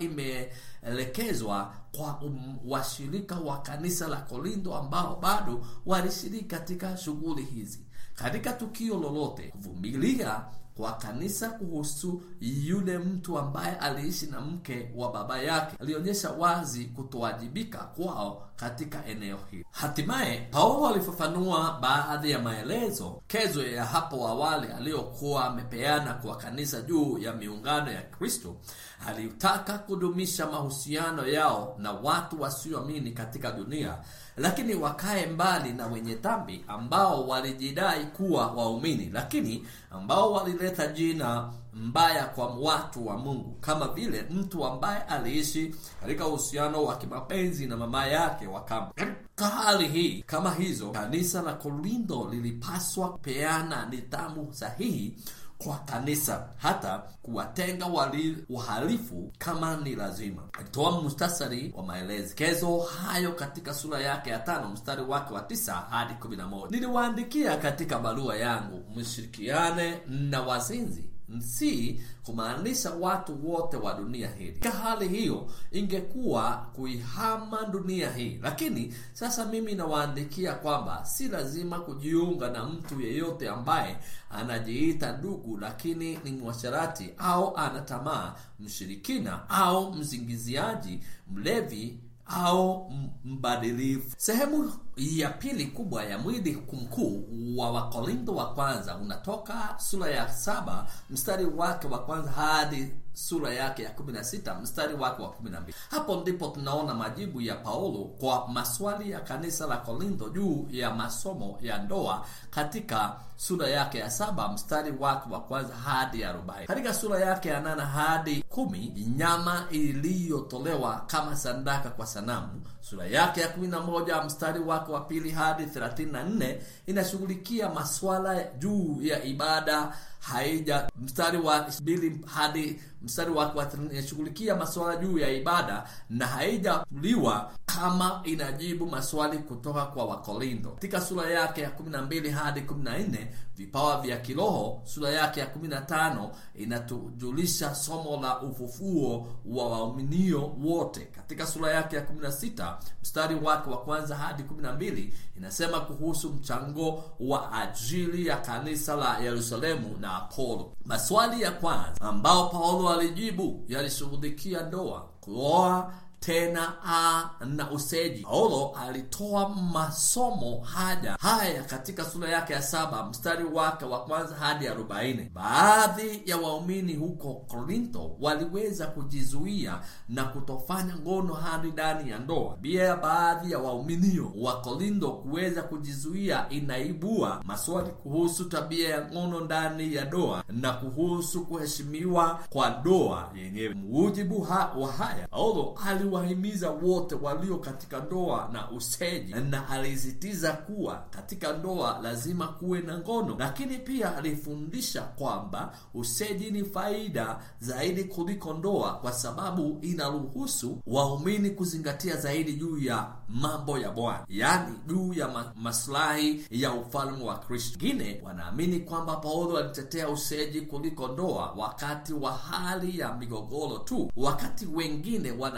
imeelekezwa kwa um, washirika wa kanisa la Korintho ambao bado walishiriki katika shughuli hizi. Katika tukio lolote, kuvumilia kwa kanisa kuhusu yule mtu ambaye aliishi na mke wa baba yake alionyesha wazi kutowajibika kwao katika eneo hili. Hatimaye Paulo alifafanua baadhi ya maelezo kezo ya hapo awali aliyokuwa amepeana kwa kanisa juu ya miungano ya Kristo. Alitaka kudumisha mahusiano yao na watu wasioamini katika dunia, lakini wakae mbali na wenye dhambi ambao walijidai kuwa waumini, lakini ambao walileta jina mbaya kwa watu wa Mungu, kama vile mtu ambaye aliishi katika uhusiano wa kimapenzi na mama yake wa kambo. Katika hali hii kama hizo, kanisa la Korintho lilipaswa kupeana nidhamu sahihi kwa kanisa hata kuwatenga wali wahalifu kama ni lazima. Alitoa mustasari wa maelekezo hayo katika sura yake ya tano mstari wake wa tisa hadi kumi na moja niliwaandikia katika barua yangu mshirikiane na wazinzi si kumaanisha watu wote wa dunia hii. Katika hali hiyo ingekuwa kuihama dunia hii, lakini sasa mimi nawaandikia kwamba si lazima kujiunga na mtu yeyote ambaye anajiita ndugu, lakini ni mwasharati au ana tamaa, mshirikina au mzingiziaji, mlevi au mbadilifu. Sehemu ya pili kubwa ya mwili mkuu wa Wakorintho wa kwanza unatoka sura ya saba mstari wake wa kwanza hadi sura yake ya kumi na sita mstari wake wa kumi na mbili Hapo ndipo tunaona majibu ya Paulo kwa maswali ya kanisa la Korintho juu ya masomo ya ndoa katika sura yake ya saba mstari wake wa kwanza hadi arobaini Katika sura yake ya nane hadi kumi nyama iliyotolewa kama sadaka kwa sanamu. Sura yake ya kumi na moja mstari wake wa pili hadi thelathini na nne inashughulikia maswala juu ya ibada haija mstari wa mbili hadi mstari wake wa inashughulikia maswala juu ya ibada na haijafuliwa kama inajibu maswali kutoka kwa Wakorintho. Katika sura yake ya 12 hadi 14 vipawa vya kiroho. Sura yake ya 15 inatujulisha somo la ufufuo wa waaminio wote. Katika sura yake ya 16 mstari wake wa kwanza hadi 12 inasema kuhusu mchango wa ajili ya kanisa la Yerusalemu na Apolo. Maswali ya kwanza ambao Paulo alijibu yalishughulikia ndoa, kuoa tena a na useji. Paulo alitoa masomo haya haya katika sura yake ya saba mstari wake wa kwanza hadi arobaini. Baadhi ya waumini huko Korintho waliweza kujizuia na kutofanya ngono hadi ndani ya ndoa. Bia ya baadhi ya wauminio wa Korintho kuweza kujizuia inaibua maswali kuhusu tabia ya ngono ndani ya ndoa na kuhusu kuheshimiwa kwa ndoa yenyewe. Mujibu ha wa haya Paulo ali wahimiza wote walio katika ndoa na useji, na alisitiza kuwa katika ndoa lazima kuwe na ngono, lakini pia alifundisha kwamba useji ni faida zaidi kuliko ndoa, kwa sababu inaruhusu waumini kuzingatia zaidi juu ya mambo ya Bwana, yaani juu ya ma maslahi ya ufalme wa Kristo. Wengine wanaamini kwamba Paulo alitetea useji kuliko ndoa wakati wa hali ya migogoro tu, wakati wengine wanaitekeleza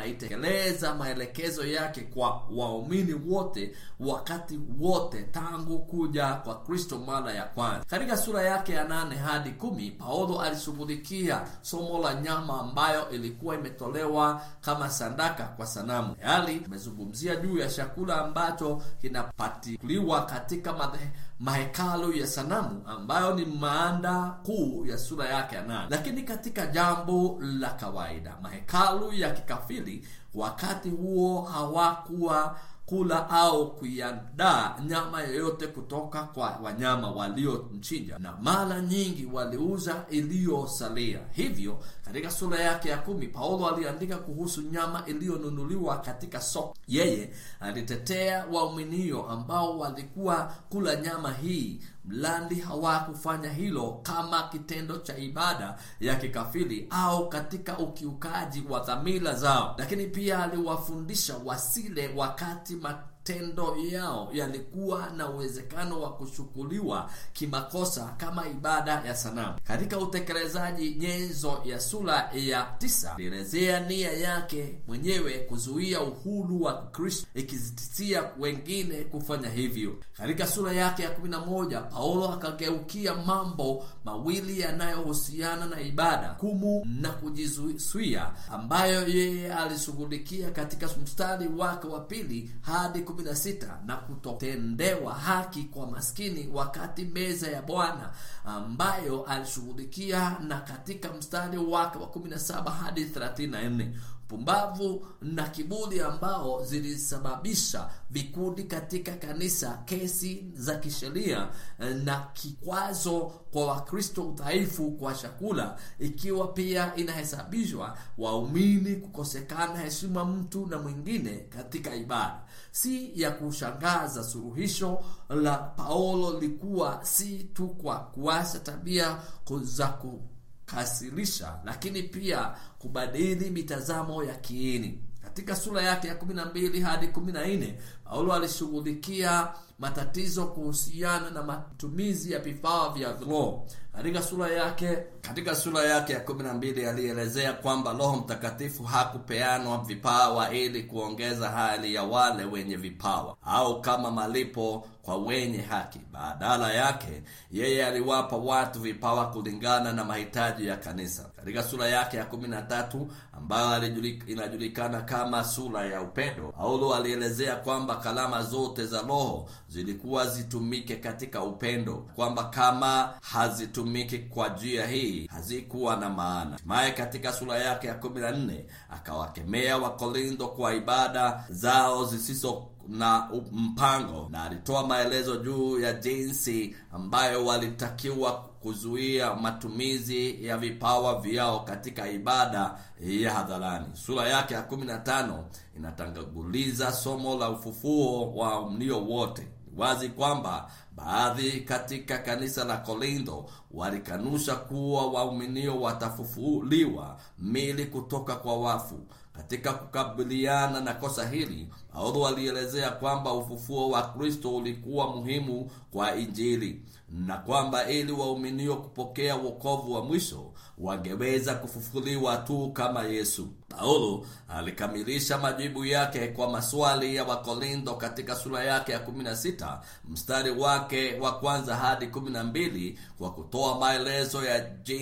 kutekeleza maelekezo yake kwa waumini wote wakati wote tangu kuja kwa Kristo mara ya kwanza. Katika sura yake ya nane hadi kumi Paulo alishughulikia somo la nyama ambayo ilikuwa imetolewa kama sadaka kwa sanamu. Tayari amezungumzia juu ya chakula ambacho kinapatiliwa katika madhe mahekalu ya sanamu ambayo ni maanda kuu ya sura yake ya nane. Lakini katika jambo la kawaida, mahekalu ya kikafiri wakati huo hawakuwa kula au kuiandaa nyama yoyote kutoka kwa wanyama waliomchinja, na mara nyingi waliuza iliyosalia. Hivyo katika sura yake ya kumi Paulo aliandika kuhusu nyama iliyonunuliwa katika soko. Yeye alitetea waaminio ambao walikuwa kula nyama hii mlandi hawakufanya hilo kama kitendo cha ibada ya kikafiri au katika ukiukaji wa dhamira zao, lakini pia aliwafundisha wasile wakati matendo yao yalikuwa na uwezekano wa kuchukuliwa kimakosa kama ibada ya sanamu. Katika utekelezaji nyenzo ya sura ya tisa alielezea nia yake mwenyewe kuzuia uhuru wa Kristo, ikizitisia wengine kufanya hivyo. Katika sura yake ya kumi na moja Paulo akageukia mambo mawili yanayohusiana na ibada, kumu na kujizuia, ambayo yeye alishughulikia katika mstari wake wa pili hadi kumi na sita na kutotendewa haki kwa maskini wakati meza ya Bwana ambayo alishughulikia, na katika mstari wake wa kumi na saba hadi thelathini na nne pumbavu na kiburi ambao zilisababisha vikundi katika kanisa, kesi za kisheria na kikwazo kwa Wakristo, udhaifu kwa chakula, ikiwa pia inahesabishwa waumini kukosekana heshima mtu na mwingine katika ibada. Si ya kushangaza, suluhisho la Paulo likuwa si tu kwa kuacha tabia za kukasirisha, lakini pia kubadili mitazamo ya kiini. Katika sura yake ya kumi na mbili hadi kumi na nne Paulo alishughulikia matatizo kuhusiana na matumizi ya vifaa vya roho. Katika sura yake katika sura yake ya kumi na mbili alielezea kwamba Roho Mtakatifu hakupeanwa vipawa ili kuongeza hali ya wale wenye vipawa au kama malipo kwa wenye haki. Badala yake, yeye aliwapa watu vipawa kulingana na mahitaji ya kanisa. Katika sura yake ya kumi na tatu ambayo inajulikana kama sura ya upendo, Paulo alielezea kwamba kalama zote za Roho zilikuwa zitumike katika upendo, kwamba kama hazitumiki kwa njia hii hazikuwa na maana. Hatimaye katika sura yake ya kumi na nne akawakemea Wakorintho kwa ibada zao zisizo na mpango, na alitoa maelezo juu ya jinsi ambayo walitakiwa kuzuia matumizi ya vipawa vyao katika ibada ya hadharani. Sura yake ya kumi na tano inatanguliza somo la ufufuo wa mlio wote. Wazi kwamba baadhi katika kanisa la Korintho walikanusha kuwa waaminio watafufuliwa mili kutoka kwa wafu. Katika kukabiliana na kosa hili, Paulo alielezea kwamba ufufuo wa Kristo ulikuwa muhimu kwa Injili na kwamba ili waaminio kupokea wokovu wa mwisho wangeweza kufufuliwa tu kama Yesu. Paulo alikamilisha majibu yake kwa maswali ya Wakorintho katika sura yake ya 16 mstari wake wa kwanza hadi 12 kwa kutoa maelezo ya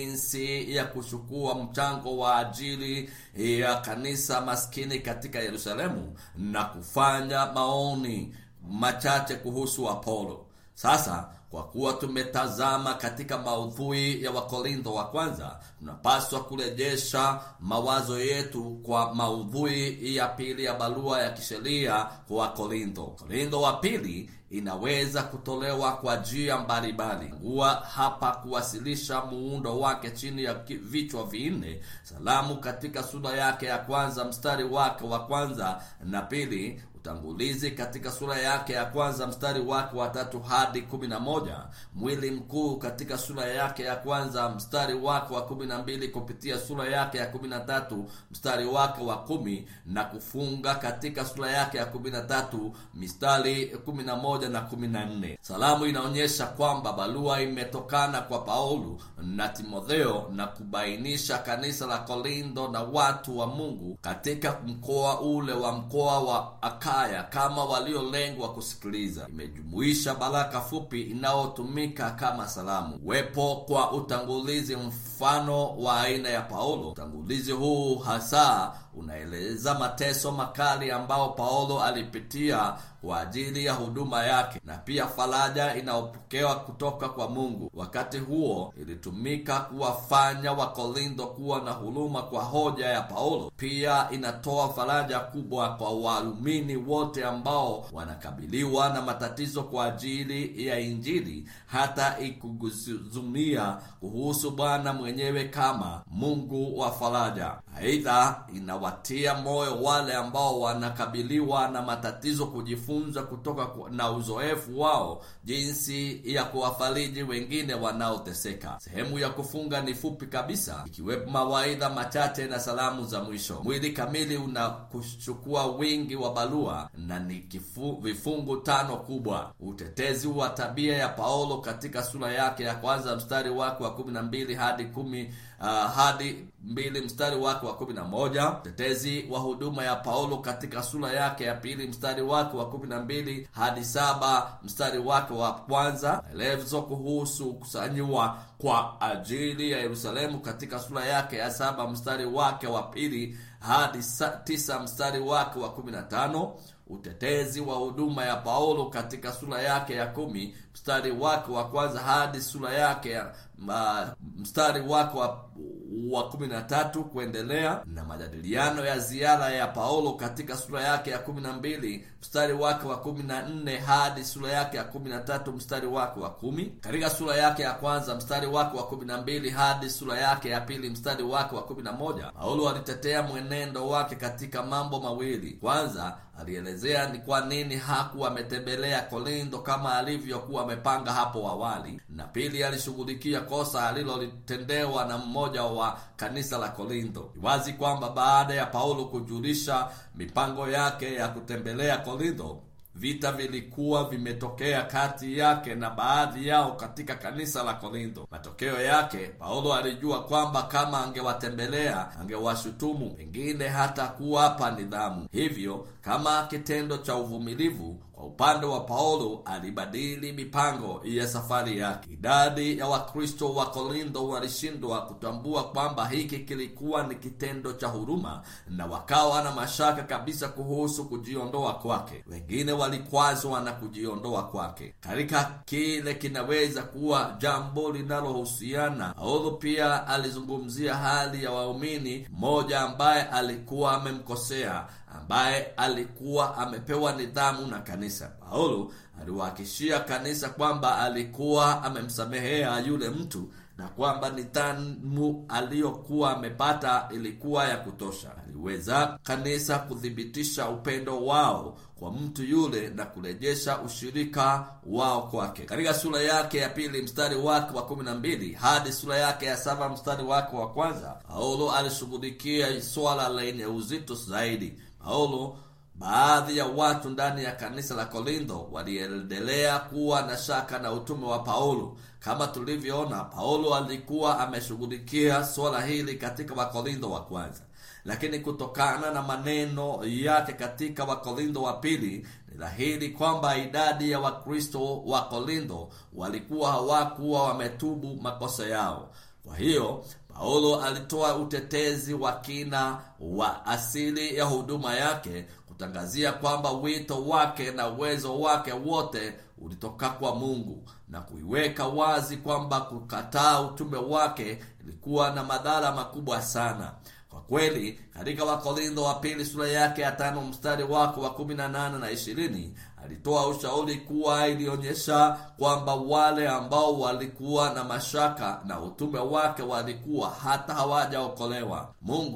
jinsi ya kuchukua mchango wa ajili ya kanisa maskini katika Yerusalemu na kufanya maoni machache kuhusu Apolo. Sasa kwa kuwa tumetazama katika maudhui ya Wakorintho wa kwanza, tunapaswa kurejesha mawazo yetu kwa maudhui ya pili ya barua ya kisheria kwa Wakorintho. Korintho wa pili inaweza kutolewa kwa njia mbalimbali. Ngua hapa kuwasilisha muundo wake chini ya vichwa vinne. Salamu katika sura yake ya kwanza mstari wake wa kwanza na pili utangulizi katika sura yake ya kwanza mstari wake wa tatu hadi kumi na moja mwili mkuu katika sura yake ya kwanza mstari wake wa kumi na mbili kupitia sura yake ya kumi na tatu mstari wake wa kumi na kufunga katika sura yake ya kumi na tatu mistari kumi na moja na kumi na nne salamu inaonyesha kwamba barua imetokana kwa paulo na timotheo na kubainisha kanisa la kolindo na watu wa mungu katika mkoa ule wa mkoa wa akaya kama waliolengwa kusikiliza imejumuisha baraka fupi inayotumika kama salamu uwepo kwa utangulizi mfano wa aina ya paulo utangulizi huu hasa unaeleza mateso makali ambao paulo alipitia kwa ajili ya huduma yake na pia faraja inayopokewa kutoka kwa mungu wakati huo ilitumika kuwafanya wakorintho kuwa na huruma kwa hoja ya paulo pia inatoa faraja kubwa kwa waumini wote ambao wanakabiliwa na matatizo kwa ajili ya injili hata ikuguzumia kuhusu bwana mwenyewe kama mungu wa faraja aidha inawatia moyo wale ambao wanakabiliwa na matatizo kujifunza kutoka na uzoefu wao jinsi ya kuwafariji wengine wanaoteseka sehemu ya kufunga ni fupi kabisa ikiwepo mawaidha machache na salamu za mwisho mwili kamili unakuchukua wingi wa barua na ni kifu, vifungu tano kubwa utetezi wa tabia ya paulo katika sura yake ya kwanza mstari wake wa kumi na mbili hadi kumi uh, hadi mbili mstari wake wa kumi na moja utetezi wa huduma ya paulo katika sura yake ya pili mstari wake wa kumi na mbili hadi saba mstari wake wa kwanza maelezo kuhusu kusanyiwa kwa ajili ya yerusalemu katika sura yake ya saba mstari wake wa pili hadi tisa mstari wake wa kumi na tano utetezi wa huduma ya paulo katika sura yake ya kumi mstari wake wa kwanza hadi sura yake ya uh, mstari wake wa wa kumi na tatu kuendelea na majadiliano ya ziara ya paulo katika sura yake ya kumi na mbili mstari wake wa kumi na nne hadi sura yake ya kumi na tatu mstari wake wa kumi katika sura yake ya kwanza mstari wake wa kumi na mbili hadi sura yake ya pili mstari wake wa kumi na moja paulo alitetea mwenendo wake katika mambo mawili kwanza alielezea ni kwa nini hakuwa ametembelea kolindo kama alivyokuwa amepanga hapo awali na pili alishughulikia kosa alilolitendewa na mmoja wa kanisa la kolindo ni wazi kwamba baada ya paulo kujulisha mipango yake ya kutembelea kolindo vita vilikuwa vimetokea kati yake na baadhi yao katika kanisa la korintho matokeo yake paulo alijua kwamba kama angewatembelea angewashutumu pengine hata kuwapa nidhamu hivyo kama kitendo cha uvumilivu kwa upande wa paulo alibadili mipango ya safari yake idadi ya wakristo wa korintho walishindwa kutambua kwamba hiki kilikuwa ni kitendo cha huruma na wakawa na mashaka kabisa kuhusu kujiondoa kwake wengine walikwazwa na kujiondoa kwake katika kile kinaweza kuwa jambo linalohusiana paulo pia alizungumzia hali ya waumini mmoja ambaye alikuwa amemkosea ambaye alikuwa amepewa nidhamu na kanisa paulo aliwahakishia kanisa kwamba alikuwa amemsamehea yule mtu na kwamba nidhamu aliyokuwa amepata ilikuwa ya kutosha aliweza kanisa kuthibitisha upendo wao kwa mtu yule na kurejesha ushirika wao kwake katika sura yake ya pili mstari wake wa kumi na mbili hadi sura yake ya saba mstari wake wa kwanza paulo alishughulikia swala lenye uzito zaidi paulo baadhi ya watu ndani ya kanisa la korintho waliendelea kuwa na shaka na utume wa paulo kama tulivyoona paulo alikuwa ameshughulikia swala hili katika wakorintho wa kwanza lakini kutokana na maneno yake katika wakorintho wa pili ni dhahiri kwamba idadi ya wakristo wa korintho walikuwa hawakuwa wametubu makosa yao kwa hiyo paulo alitoa utetezi wa kina wa asili ya huduma yake kutangazia kwamba wito wake na uwezo wake wote ulitoka kwa mungu na kuiweka wazi kwamba kukataa utume wake ilikuwa na madhara makubwa sana kwa kweli katika wakorintho wa pili sura yake ya tano mstari wake wa kumi na nane na ishirini alitoa ushauri kuwa ilionyesha kwamba wale ambao walikuwa na mashaka na utume wake walikuwa hata hawajaokolewa mungu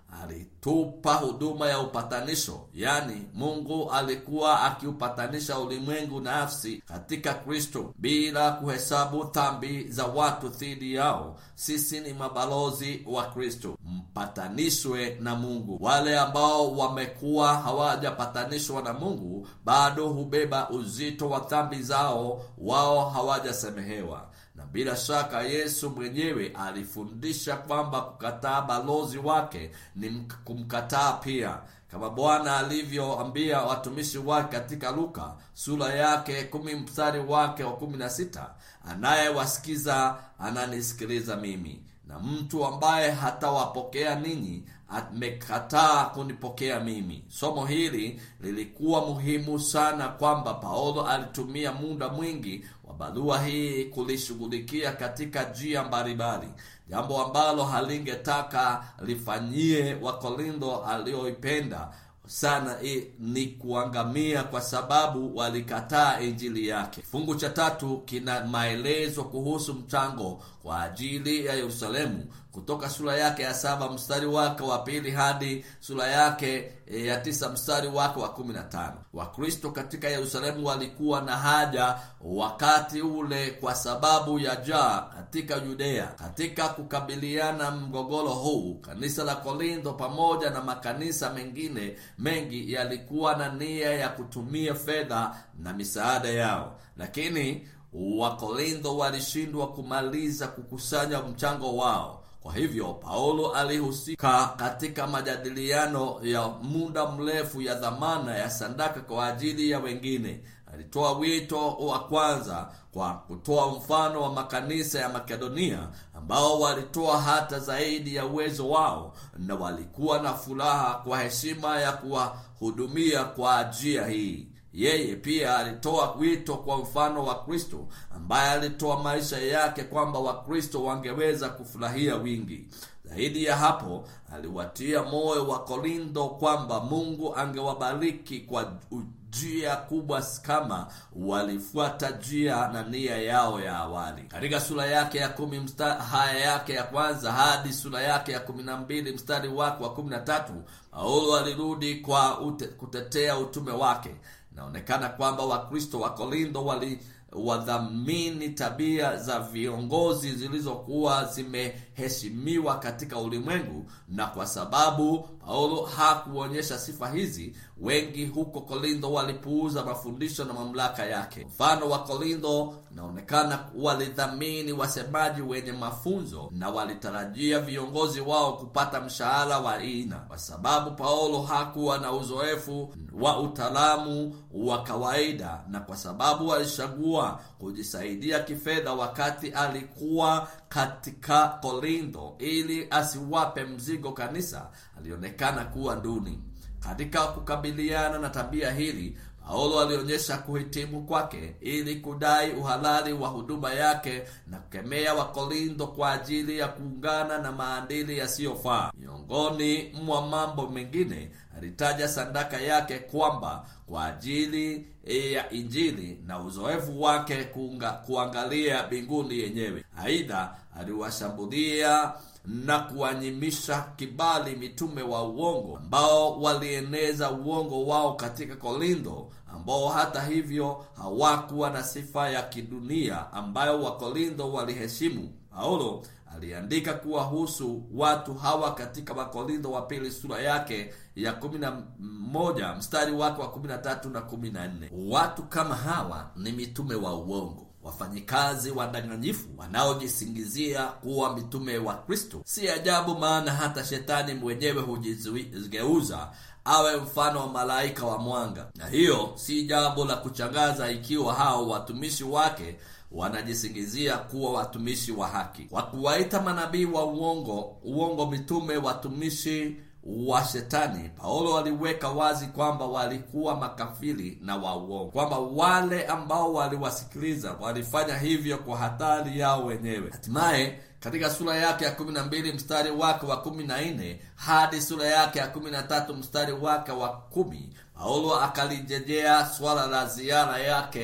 alitupa huduma ya upatanisho yaani mungu alikuwa akiupatanisha ulimwengu nafsi katika kristo bila kuhesabu dhambi za watu dhidi yao sisi ni mabalozi wa kristo mpatanishwe na mungu wale ambao wamekuwa hawajapatanishwa na mungu bado hubeba uzito wa dhambi zao wao hawajasemehewa na bila shaka yesu mwenyewe alifundisha kwamba kukataa balozi wake ni kumkataa pia kama bwana alivyoambia watumishi wake katika luka sura yake kumi mstari wake wa kumi na sita anayewasikiza ananisikiliza mimi na mtu ambaye hatawapokea ninyi amekataa kunipokea mimi somo hili lilikuwa muhimu sana kwamba paulo alitumia muda mwingi wa barua hii kulishughulikia katika njia mbalimbali jambo ambalo halingetaka lifanyie wakorintho alioipenda sana i, ni kuangamia kwa sababu walikataa injili yake kifungu cha tatu kina maelezo kuhusu mchango kwa ajili ya yerusalemu kutoka sura yake ya saba mstari wake wa pili hadi sura yake e, ya tisa mstari wake wa kumi na tano wakristo katika yerusalemu walikuwa na haja wakati ule kwa sababu ya jaa katika yudea katika kukabiliana mgogoro huu kanisa la korintho pamoja na makanisa mengine mengi yalikuwa na nia ya kutumia fedha na misaada yao lakini wakorintho walishindwa kumaliza kukusanya mchango wao kwa hivyo paulo alihusika katika majadiliano ya muda mrefu ya dhamana ya sandaka kwa ajili ya wengine alitoa wito wa kwanza kwa kutoa mfano wa makanisa ya makedonia ambao walitoa hata zaidi ya uwezo wao na walikuwa na furaha kwa heshima ya kuwahudumia kwa njia hii yeye pia alitoa wito kwa mfano wa kristo ambaye alitoa maisha yake kwamba wakristo wangeweza kufurahia wingi zaidi ya hapo aliwatia moyo wa korintho kwamba mungu angewabariki kwa njia kubwa kama walifuata njia na nia yao ya awali katika sura yake ya kumi msta, haya yake ya kwanza hadi sura yake ya kumi na mbili mstari wake wa kumi na tatu paulo alirudi kwa ute, kutetea utume wake inaonekana kwamba wakristo wa korintho wali wadhamini tabia za viongozi zilizokuwa zimeheshimiwa katika ulimwengu na kwa sababu paulo hakuonyesha sifa hizi wengi huko korintho walipuuza mafundisho na mamlaka yake mfano wa korintho inaonekana walidhamini wasemaji wenye mafunzo na walitarajia viongozi wao kupata mshahara wa aina kwa sababu paulo hakuwa na uzoefu wa utaalamu wa kawaida na kwa sababu alichagua kujisaidia kifedha wakati alikuwa katika korintho ili asiwape mzigo kanisa alionekana kuwa duni katika kukabiliana na tabia hili paulo alionyesha kuhitimu kwake ili kudai uhalali wa huduma yake na kukemea wakorintho kwa ajili ya kuungana na maadili yasiyofaa miongoni mwa mambo mengine alitaja sandaka yake kwamba kwa ajili ya injili na uzoefu wake kuunga, kuangalia mbinguni yenyewe aidha aliwashambulia na kuwanyimisha kibali mitume wa uongo ambao walieneza uongo wao katika korintho ambao hata hivyo hawakuwa na sifa ya kidunia ambayo wakorintho waliheshimu paulo aliandika kuwahusu watu hawa katika wakorintho wa pili sura yake ya kumi na moja mstari wake wa kumi na tatu na kumi na nne watu kama hawa ni mitume wa uongo wafanyikazi wadanganyifu wanaojisingizia kuwa mitume wa kristo si ajabu maana hata shetani mwenyewe hujigeuza awe mfano wa malaika wa mwanga na hiyo si jambo la kuchangaza ikiwa hao watumishi wake wanajisingizia kuwa watumishi wa haki kwa kuwaita manabii wa uongo uongo mitume watumishi wa shetani paulo aliweka wazi kwamba walikuwa makafiri na wa uongo kwamba wale ambao waliwasikiliza walifanya hivyo kwa hatari yao wenyewe hatimaye katika sura yake ya kumi na mbili mstari wake wa kumi na nne hadi sura yake ya kumi na tatu mstari wake wa kumi paulo akalijejea swala la ziara yake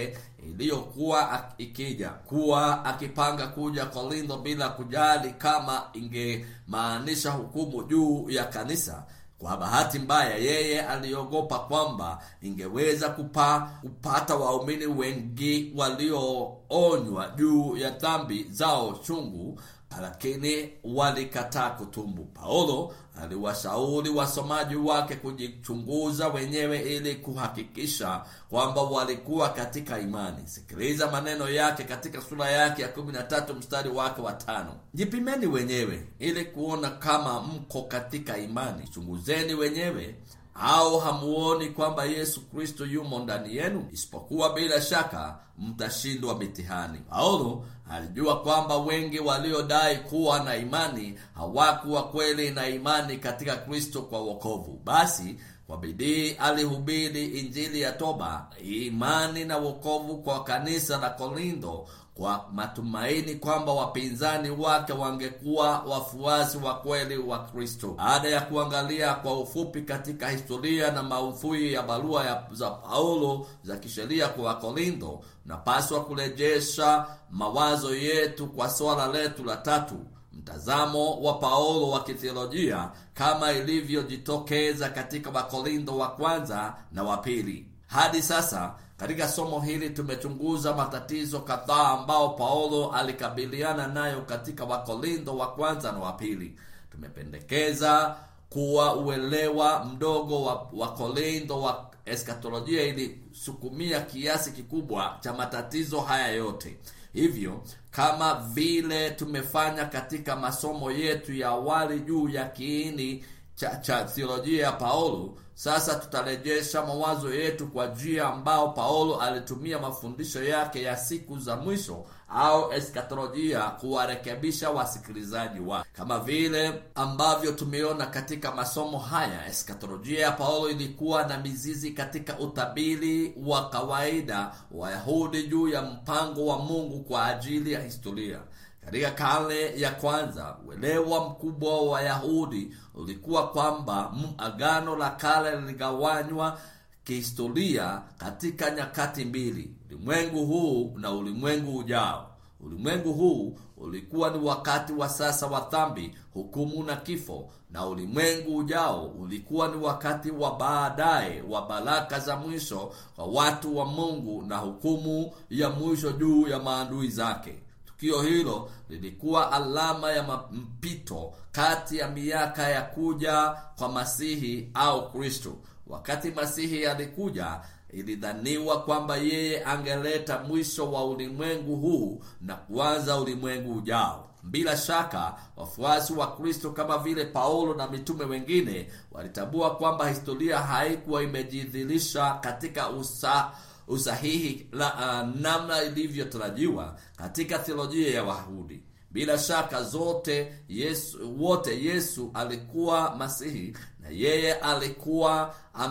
iliyokuwa ikija kuwa akipanga kuja Korintho bila kujali kama ingemaanisha hukumu juu ya kanisa. Kwa bahati mbaya, yeye aliogopa kwamba ingeweza kupa, kupata waumini wengi walioonywa juu ya dhambi zao chungu, lakini walikataa kutubu. Paulo aliwashauri wasomaji wake kujichunguza wenyewe ili kuhakikisha kwamba walikuwa katika imani. Sikiliza maneno yake katika sura yake ya 13 mstari wake wa tano: jipimeni wenyewe ili kuona kama mko katika imani, chunguzeni wenyewe au hamuoni kwamba Yesu Kristo yumo ndani yenu? Isipokuwa bila shaka mtashindwa mitihani. Paulo alijua kwamba wengi waliodai kuwa na imani hawakuwa kweli na imani katika Kristo kwa wokovu. Basi kwa bidii alihubiri injili ya toba, imani na wokovu kwa kanisa la Korintho kwa matumaini kwamba wapinzani wake wangekuwa wafuasi wa kweli wa Kristo. Baada ya kuangalia kwa ufupi katika historia na maudhui ya barua ya za Paulo za kisheria kwa Wakorintho, napaswa kurejesha mawazo yetu kwa swala letu la tatu, mtazamo wa Paulo wa kithiolojia kama ilivyojitokeza katika Wakorintho wa kwanza na wa pili. Hadi sasa katika somo hili tumechunguza matatizo kadhaa ambao Paulo alikabiliana nayo katika Wakorintho wa kwanza na wa pili. Tumependekeza kuwa uelewa mdogo wa Wakorintho wa eskatolojia ilisukumia kiasi kikubwa cha matatizo haya yote. Hivyo kama vile tumefanya katika masomo yetu ya awali juu ya kiini cha, cha theolojia ya Paulo, sasa tutarejesha mawazo yetu kwa njia ambao Paulo alitumia mafundisho yake ya siku za mwisho au eskatolojia kuwarekebisha wasikilizaji wake. Kama vile ambavyo tumeona katika masomo haya, eskatolojia ya Paulo ilikuwa na mizizi katika utabiri wa kawaida wa Yahudi juu ya mpango wa Mungu kwa ajili ya historia. Katika karne ya kwanza, uelewa mkubwa wa Wayahudi ulikuwa kwamba agano la kale liligawanywa kihistoria katika nyakati mbili, ulimwengu huu na ulimwengu ujao. Ulimwengu huu ulikuwa ni wakati wa sasa wa dhambi, hukumu na kifo, na ulimwengu ujao ulikuwa ni wakati wa baadaye wa baraka za mwisho kwa watu wa Mungu na hukumu ya mwisho juu ya maadui zake. Tukio hilo lilikuwa alama ya mpito kati ya miaka ya kuja kwa Masihi au Kristo. Wakati Masihi alikuja, ilidhaniwa kwamba yeye angeleta mwisho wa ulimwengu huu na kuanza ulimwengu ujao. Bila shaka wafuasi wa Kristo kama vile Paulo na mitume wengine walitambua kwamba historia haikuwa imejidhihirisha katika usa usahihi la uh, namna ilivyotarajiwa katika theolojia ya Wayahudi. Bila shaka zote Yesu, wote Yesu alikuwa Masihi na yeye alikuwa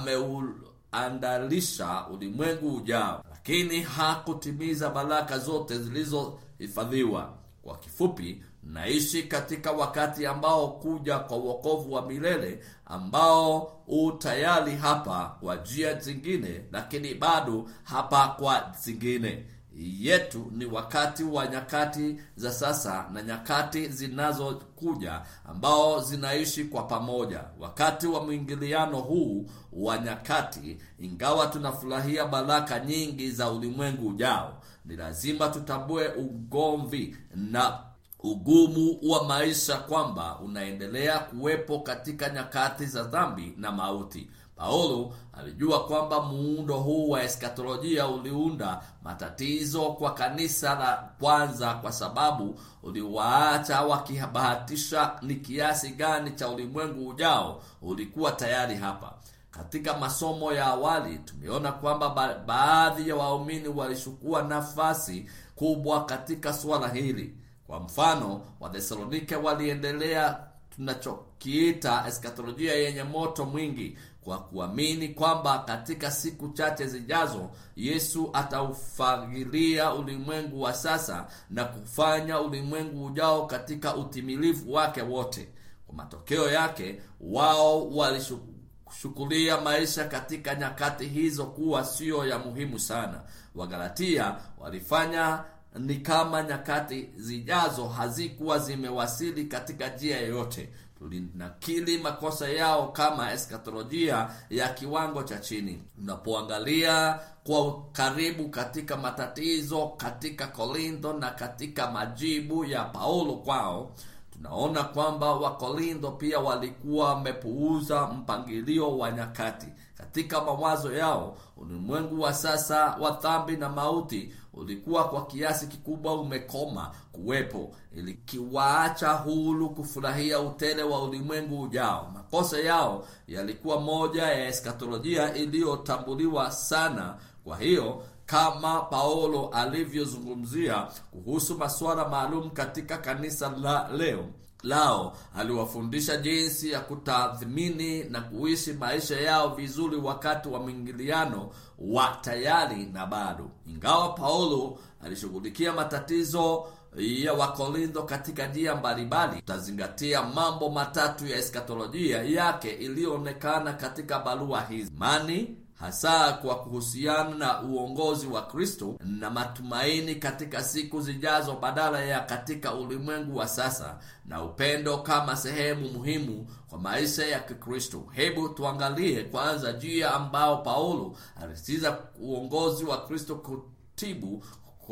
ameuandalisha ulimwengu ujao, lakini hakutimiza baraka zote zilizohifadhiwa. Kwa kifupi, naishi katika wakati ambao kuja kwa wokovu wa milele ambao u tayari hapa kwa njia zingine, lakini bado hapa kwa zingine yetu ni wakati wa nyakati za sasa na nyakati zinazokuja ambao zinaishi kwa pamoja. Wakati wa mwingiliano huu wa nyakati, ingawa tunafurahia baraka nyingi za ulimwengu ujao, ni lazima tutambue ugomvi na ugumu wa maisha kwamba unaendelea kuwepo katika nyakati za dhambi na mauti. Paulo alijua kwamba muundo huu wa eskatolojia uliunda matatizo kwa kanisa la kwanza, kwa sababu uliwaacha wakibahatisha ni kiasi gani cha ulimwengu ujao ulikuwa tayari hapa. Katika masomo ya awali tumeona kwamba ba baadhi ya waumini walichukua nafasi kubwa katika suala hili. Kwa mfano, Wathesalonike waliendelea tunachokiita eskatolojia yenye moto mwingi kwa kuamini kwamba katika siku chache zijazo Yesu ataufagilia ulimwengu wa sasa na kufanya ulimwengu ujao katika utimilifu wake wote. Kwa matokeo yake, wao kushukulia maisha katika nyakati hizo kuwa siyo ya muhimu sana. Wagalatia walifanya ni kama nyakati zijazo hazikuwa zimewasili katika njia yoyote. Tulinakili makosa yao kama eskatolojia ya kiwango cha chini. Unapoangalia kwa karibu katika matatizo katika Korintho na katika majibu ya Paulo kwao, tunaona kwamba Wakorintho pia walikuwa wamepuuza mpangilio wa nyakati. Katika mawazo yao, ulimwengu wa sasa wa dhambi na mauti ulikuwa kwa kiasi kikubwa umekoma kuwepo, ilikiwaacha huru kufurahia utele wa ulimwengu ujao. Makosa yao yalikuwa moja ya eskatolojia iliyotambuliwa sana. Kwa hiyo kama Paulo alivyozungumzia kuhusu masuala maalum katika kanisa la leo lao, aliwafundisha jinsi ya kutathmini na kuishi maisha yao vizuri wakati wa mwingiliano wa tayari na bado. Ingawa Paulo alishughulikia matatizo ya Wakorintho katika njia mbalimbali, tutazingatia mambo matatu ya eskatolojia yake iliyoonekana katika barua hizi: imani hasa kwa kuhusiana na uongozi wa Kristo na matumaini katika siku zijazo badala ya katika ulimwengu wa sasa, na upendo kama sehemu muhimu kwa maisha ya Kikristo. Hebu tuangalie kwanza njia ambao Paulo alisitiza uongozi wa Kristo kutibu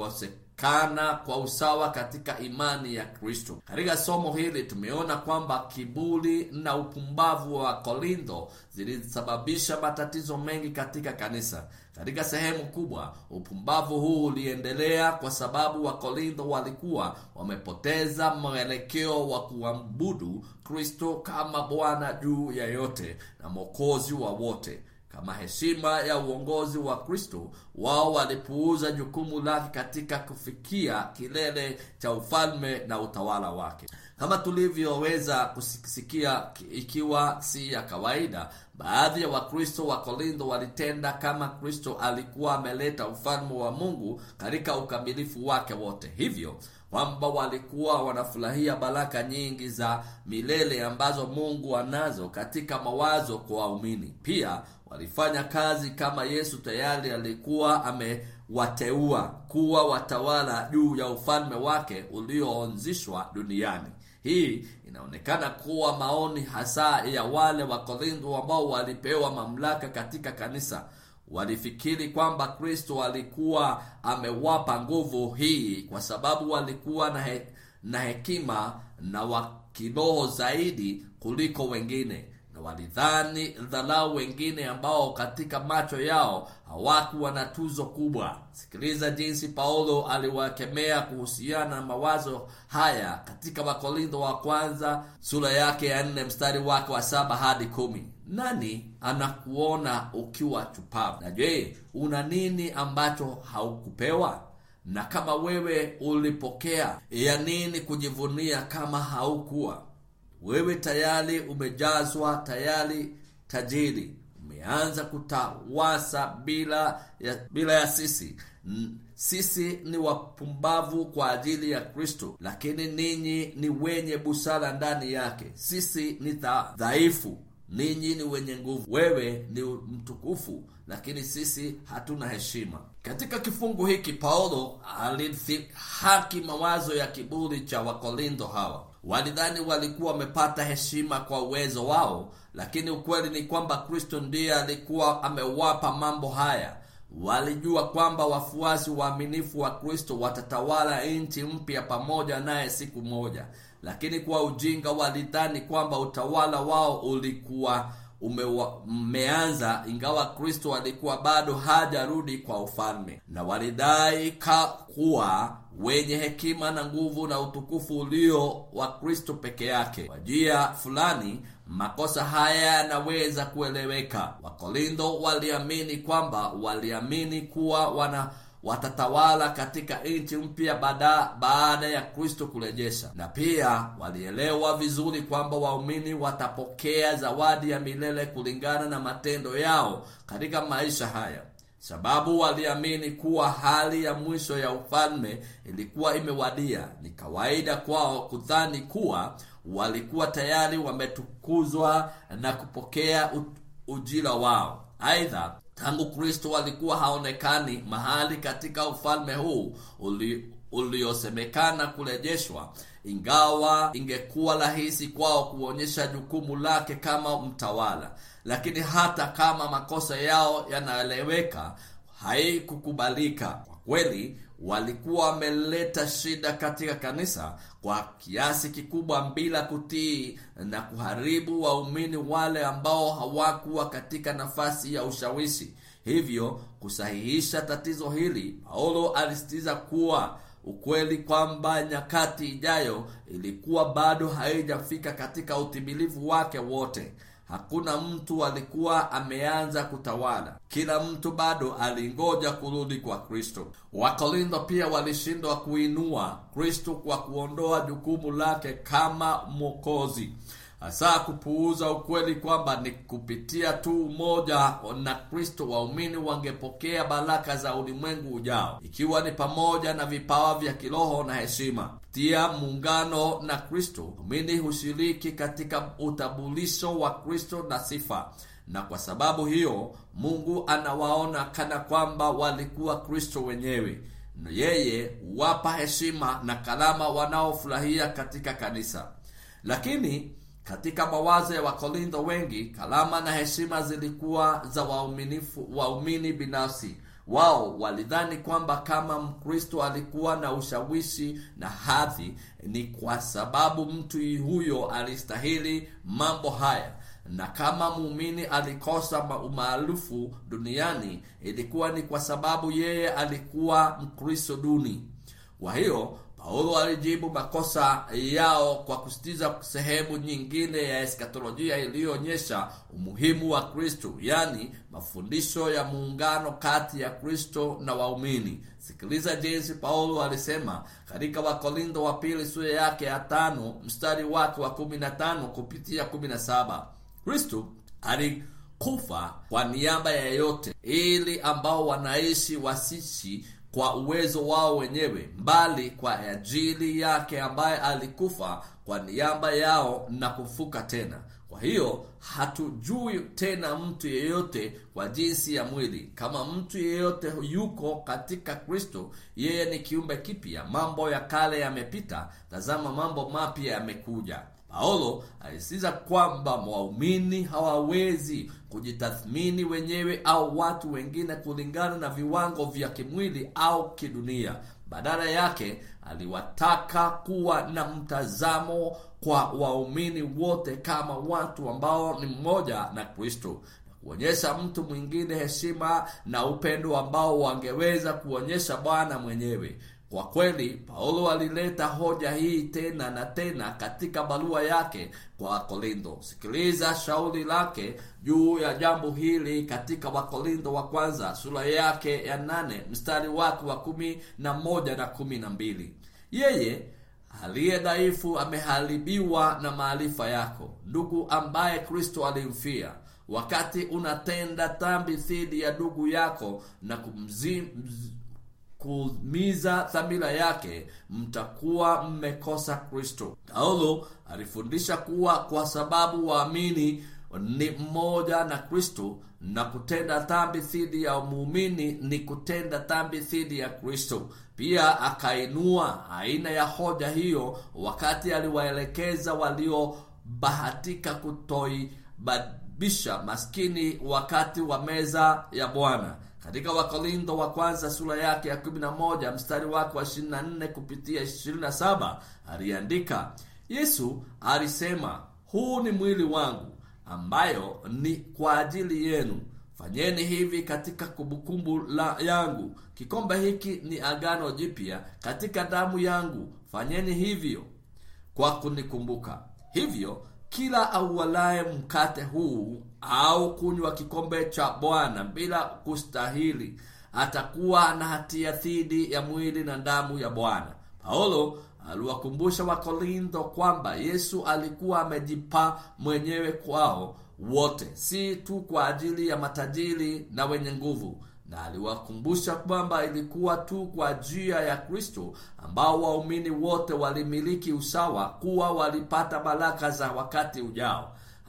kukosekana kwa usawa katika imani ya Kristo. Katika somo hili tumeona kwamba kiburi na upumbavu wa Korintho zilisababisha matatizo mengi katika kanisa. Katika sehemu kubwa, upumbavu huu uliendelea kwa sababu Wakorintho walikuwa wamepoteza mwelekeo wa kuabudu Kristo kama Bwana juu ya yote na Mwokozi wa wote. Kama heshima ya uongozi wa Kristo, wao walipuuza jukumu lake katika kufikia kilele cha ufalme na utawala wake. Kama tulivyoweza kusikia, ikiwa si ya kawaida, baadhi ya Wakristo wa Korintho walitenda kama Kristo alikuwa ameleta ufalme wa Mungu katika ukamilifu wake wote, hivyo kwamba walikuwa wanafurahia baraka nyingi za milele ambazo Mungu anazo katika mawazo kwa waumini. Pia walifanya kazi kama Yesu tayari alikuwa amewateua kuwa watawala juu ya ufalme wake ulioanzishwa duniani. Hii inaonekana kuwa maoni hasa ya wale wa Korintho ambao walipewa mamlaka katika kanisa. Walifikiri kwamba Kristo alikuwa amewapa nguvu hii kwa sababu walikuwa na, he, na hekima na wa kiroho zaidi kuliko wengine, na walidhani dharau wengine ambao katika macho yao hawakuwa na tuzo kubwa. Sikiliza jinsi Paulo aliwakemea kuhusiana na mawazo haya katika Wakorintho wa kwanza sura yake ya nne mstari wake wa saba hadi kumi. Nani anakuona ukiwa chupavu? Na je, una nini ambacho haukupewa? Na kama wewe ulipokea, ya nini kujivunia kama haukuwa? Wewe tayari umejazwa, tayari tajiri, umeanza kutawasa bila ya, bila ya sisi. Sisi ni wapumbavu kwa ajili ya Kristo, lakini ninyi ni wenye busara ndani yake. Sisi ni dhaifu ninyi ni wenye nguvu. Wewe ni mtukufu, lakini sisi hatuna heshima. Katika kifungu hiki Paulo alidhihaki mawazo ya kiburi cha Wakorintho hawa. Walidhani walikuwa wamepata heshima kwa uwezo wao, lakini ukweli ni kwamba Kristo ndiye alikuwa amewapa mambo haya. Walijua kwamba wafuasi waaminifu wa Kristo watatawala nchi mpya pamoja naye siku moja, lakini kwa ujinga walidhani kwamba utawala wao ulikuwa umeanza ingawa Kristo alikuwa bado hajarudi kwa ufalme, na walidai kuwa wenye hekima na nguvu na utukufu ulio wa Kristo peke yake. Kwa njia fulani makosa haya yanaweza kueleweka. Wakorintho waliamini kwamba waliamini kuwa wana watatawala katika nchi mpya baada baada ya Kristo kurejesha, na pia walielewa vizuri kwamba waumini watapokea zawadi ya milele kulingana na matendo yao katika maisha haya, sababu waliamini kuwa hali ya mwisho ya ufalme ilikuwa imewadia. Ni kawaida kwao kudhani kuwa walikuwa tayari wametukuzwa na kupokea ujira wao. Aidha, tangu Kristo alikuwa haonekani mahali katika ufalme huu uli uliosemekana kurejeshwa, ingawa ingekuwa rahisi kwao kuonyesha jukumu lake kama mtawala, lakini hata kama makosa yao yanaeleweka, haikukubalika. Kwa kweli, walikuwa wameleta shida katika kanisa kwa kiasi kikubwa bila kutii na kuharibu waumini wale ambao hawakuwa katika nafasi ya ushawishi. Hivyo kusahihisha tatizo hili, Paulo alisitiza kuwa ukweli kwamba nyakati ijayo ilikuwa bado haijafika katika utimilifu wake wote. Hakuna mtu alikuwa ameanza kutawala, kila mtu bado alingoja kurudi kwa Kristo. Wakorintho pia walishindwa kuinua Kristo kwa kuondoa jukumu lake kama Mwokozi, hasa kupuuza ukweli kwamba ni kupitia tu umoja na Kristo waumini wangepokea baraka za ulimwengu ujao, ikiwa ni pamoja na vipawa vya kiroho na heshima. Kupitia muungano na Kristo, waumini hushiriki katika utambulisho wa Kristo na sifa, na kwa sababu hiyo Mungu anawaona kana kwamba walikuwa Kristo wenyewe. Yeye huwapa heshima na karama wanaofurahia katika kanisa, lakini katika mawazo ya Wakorintho wengi, karama na heshima zilikuwa za wauminifu waumini binafsi. Wao walidhani kwamba kama Mkristo alikuwa na ushawishi na hadhi, ni kwa sababu mtu huyo alistahili mambo haya, na kama muumini alikosa umaarufu duniani, ilikuwa ni kwa sababu yeye alikuwa Mkristo duni. Kwa hiyo Paulo alijibu makosa yao kwa kusitiza sehemu nyingine ya eskatolojia iliyoonyesha umuhimu wa Kristo, yaani mafundisho ya muungano kati ya Kristo na waumini. Sikiliza jinsi Paulo alisema katika Wakorintho wa pili sura yake ya tano mstari wake wa kumi na tano kupitia kumi na saba Kristo alikufa kwa niaba ya yeyote, ili ambao wanaishi wasishi kwa uwezo wao wenyewe, mbali kwa ajili yake ambaye alikufa kwa niaba yao na kufuka tena. Kwa hiyo hatujui tena mtu yeyote kwa jinsi ya mwili. Kama mtu yeyote yuko katika Kristo, yeye ni kiumbe kipya, mambo ya kale yamepita, tazama mambo mapya yamekuja. Paulo alisisitiza kwamba waumini hawawezi kujitathmini wenyewe au watu wengine kulingana na viwango vya kimwili au kidunia. Badala yake, aliwataka kuwa na mtazamo kwa waumini wote kama watu ambao ni mmoja na Kristo, na kuonyesha mtu mwingine heshima na upendo ambao wangeweza kuonyesha Bwana mwenyewe. Kwa kweli Paulo alileta hoja hii tena na tena katika barua yake kwa Wakorintho. Sikiliza shauri lake juu ya jambo hili katika Wakorintho wa kwanza sura yake ya nane mstari wake wa kumi na moja na kumi na mbili yeye aliye dhaifu ameharibiwa na maarifa yako, ndugu ambaye Kristo alimfia wakati unatenda dhambi dhidi ya ndugu yako na kumzi kumiza dhamira yake, mtakuwa mmekosa Kristo. Paulo alifundisha kuwa kwa sababu waamini ni mmoja na Kristo, na kutenda dhambi dhidi ya muumini ni kutenda dhambi dhidi ya Kristo. Pia akainua aina ya hoja hiyo wakati aliwaelekeza waliobahatika kutoibadisha maskini wakati wa meza ya Bwana. Katika Wakorintho wa kwanza sura yake ya 11 mstari wake wa 24 kupitia 27 aliandika, Yesu alisema, huu ni mwili wangu ambayo ni kwa ajili yenu, fanyeni hivi katika kumbukumbu la yangu. Kikombe hiki ni agano jipya katika damu yangu, fanyeni hivyo kwa kunikumbuka. Hivyo kila auwalaye mkate huu au kunywa kikombe cha Bwana bila kustahili atakuwa na hatia dhidi ya mwili na damu ya Bwana. Paulo aliwakumbusha Wakorintho kwamba Yesu alikuwa amejipa mwenyewe kwao wote, si tu kwa ajili ya matajiri na wenye nguvu, na aliwakumbusha kwamba ilikuwa tu kwa njia ya Kristo ambao waumini wote walimiliki usawa, kuwa walipata baraka za wakati ujao.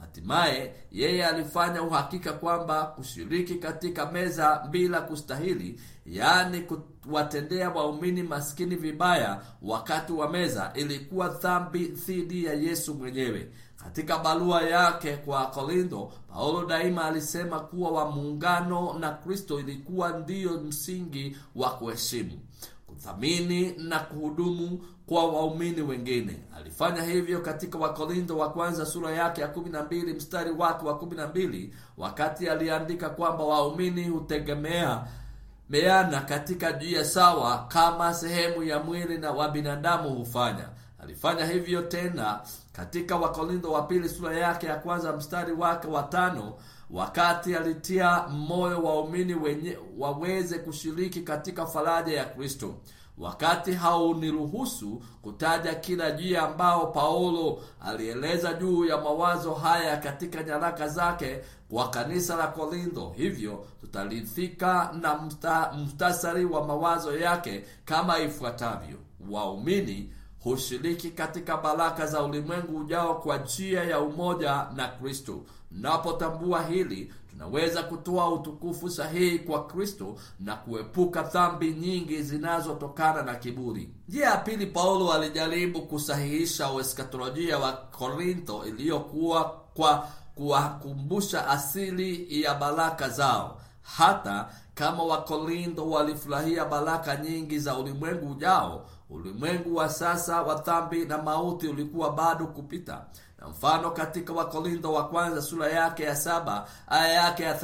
hatimaye yeye alifanya uhakika kwamba kushiriki katika meza bila kustahili yaani kuwatendea waumini maskini vibaya wakati wa meza ilikuwa dhambi dhidi ya yesu mwenyewe katika barua yake kwa korintho paulo daima alisema kuwa wa muungano na kristo ilikuwa ndiyo msingi wa kuheshimu kuthamini na kuhudumu kwa waumini wengine alifanya hivyo katika wakorintho wa kwanza sura yake ya 12 mstari wake wa 12 wakati aliandika kwamba waumini hutegemea meana katika jia sawa kama sehemu ya mwili na wa binadamu hufanya alifanya hivyo tena katika wakorintho wa pili sura yake ya kwanza mstari wake wa tano wakati alitia moyo waumini wenye waweze kushiriki katika faraja ya kristo wakati hauniruhusu kutaja kila jia ambao paulo alieleza juu ya mawazo haya katika nyaraka zake kwa kanisa la korintho hivyo tutalithika na msta, mstasari wa mawazo yake kama ifuatavyo waumini hushiriki katika baraka za ulimwengu ujao kwa njia ya umoja na kristo tunapotambua hili tunaweza kutoa utukufu sahihi kwa kristo na kuepuka dhambi nyingi zinazotokana na kiburi njia ya pili paulo alijaribu kusahihisha ueskatolojia wa korintho iliyokuwa kwa kuwakumbusha asili ya baraka zao hata kama wakorintho walifurahia baraka nyingi za ulimwengu ujao ulimwengu wa sasa wa dhambi na mauti ulikuwa bado kupita na mfano katika wakorintho wa kwanza sura yake ya saba aya yake ya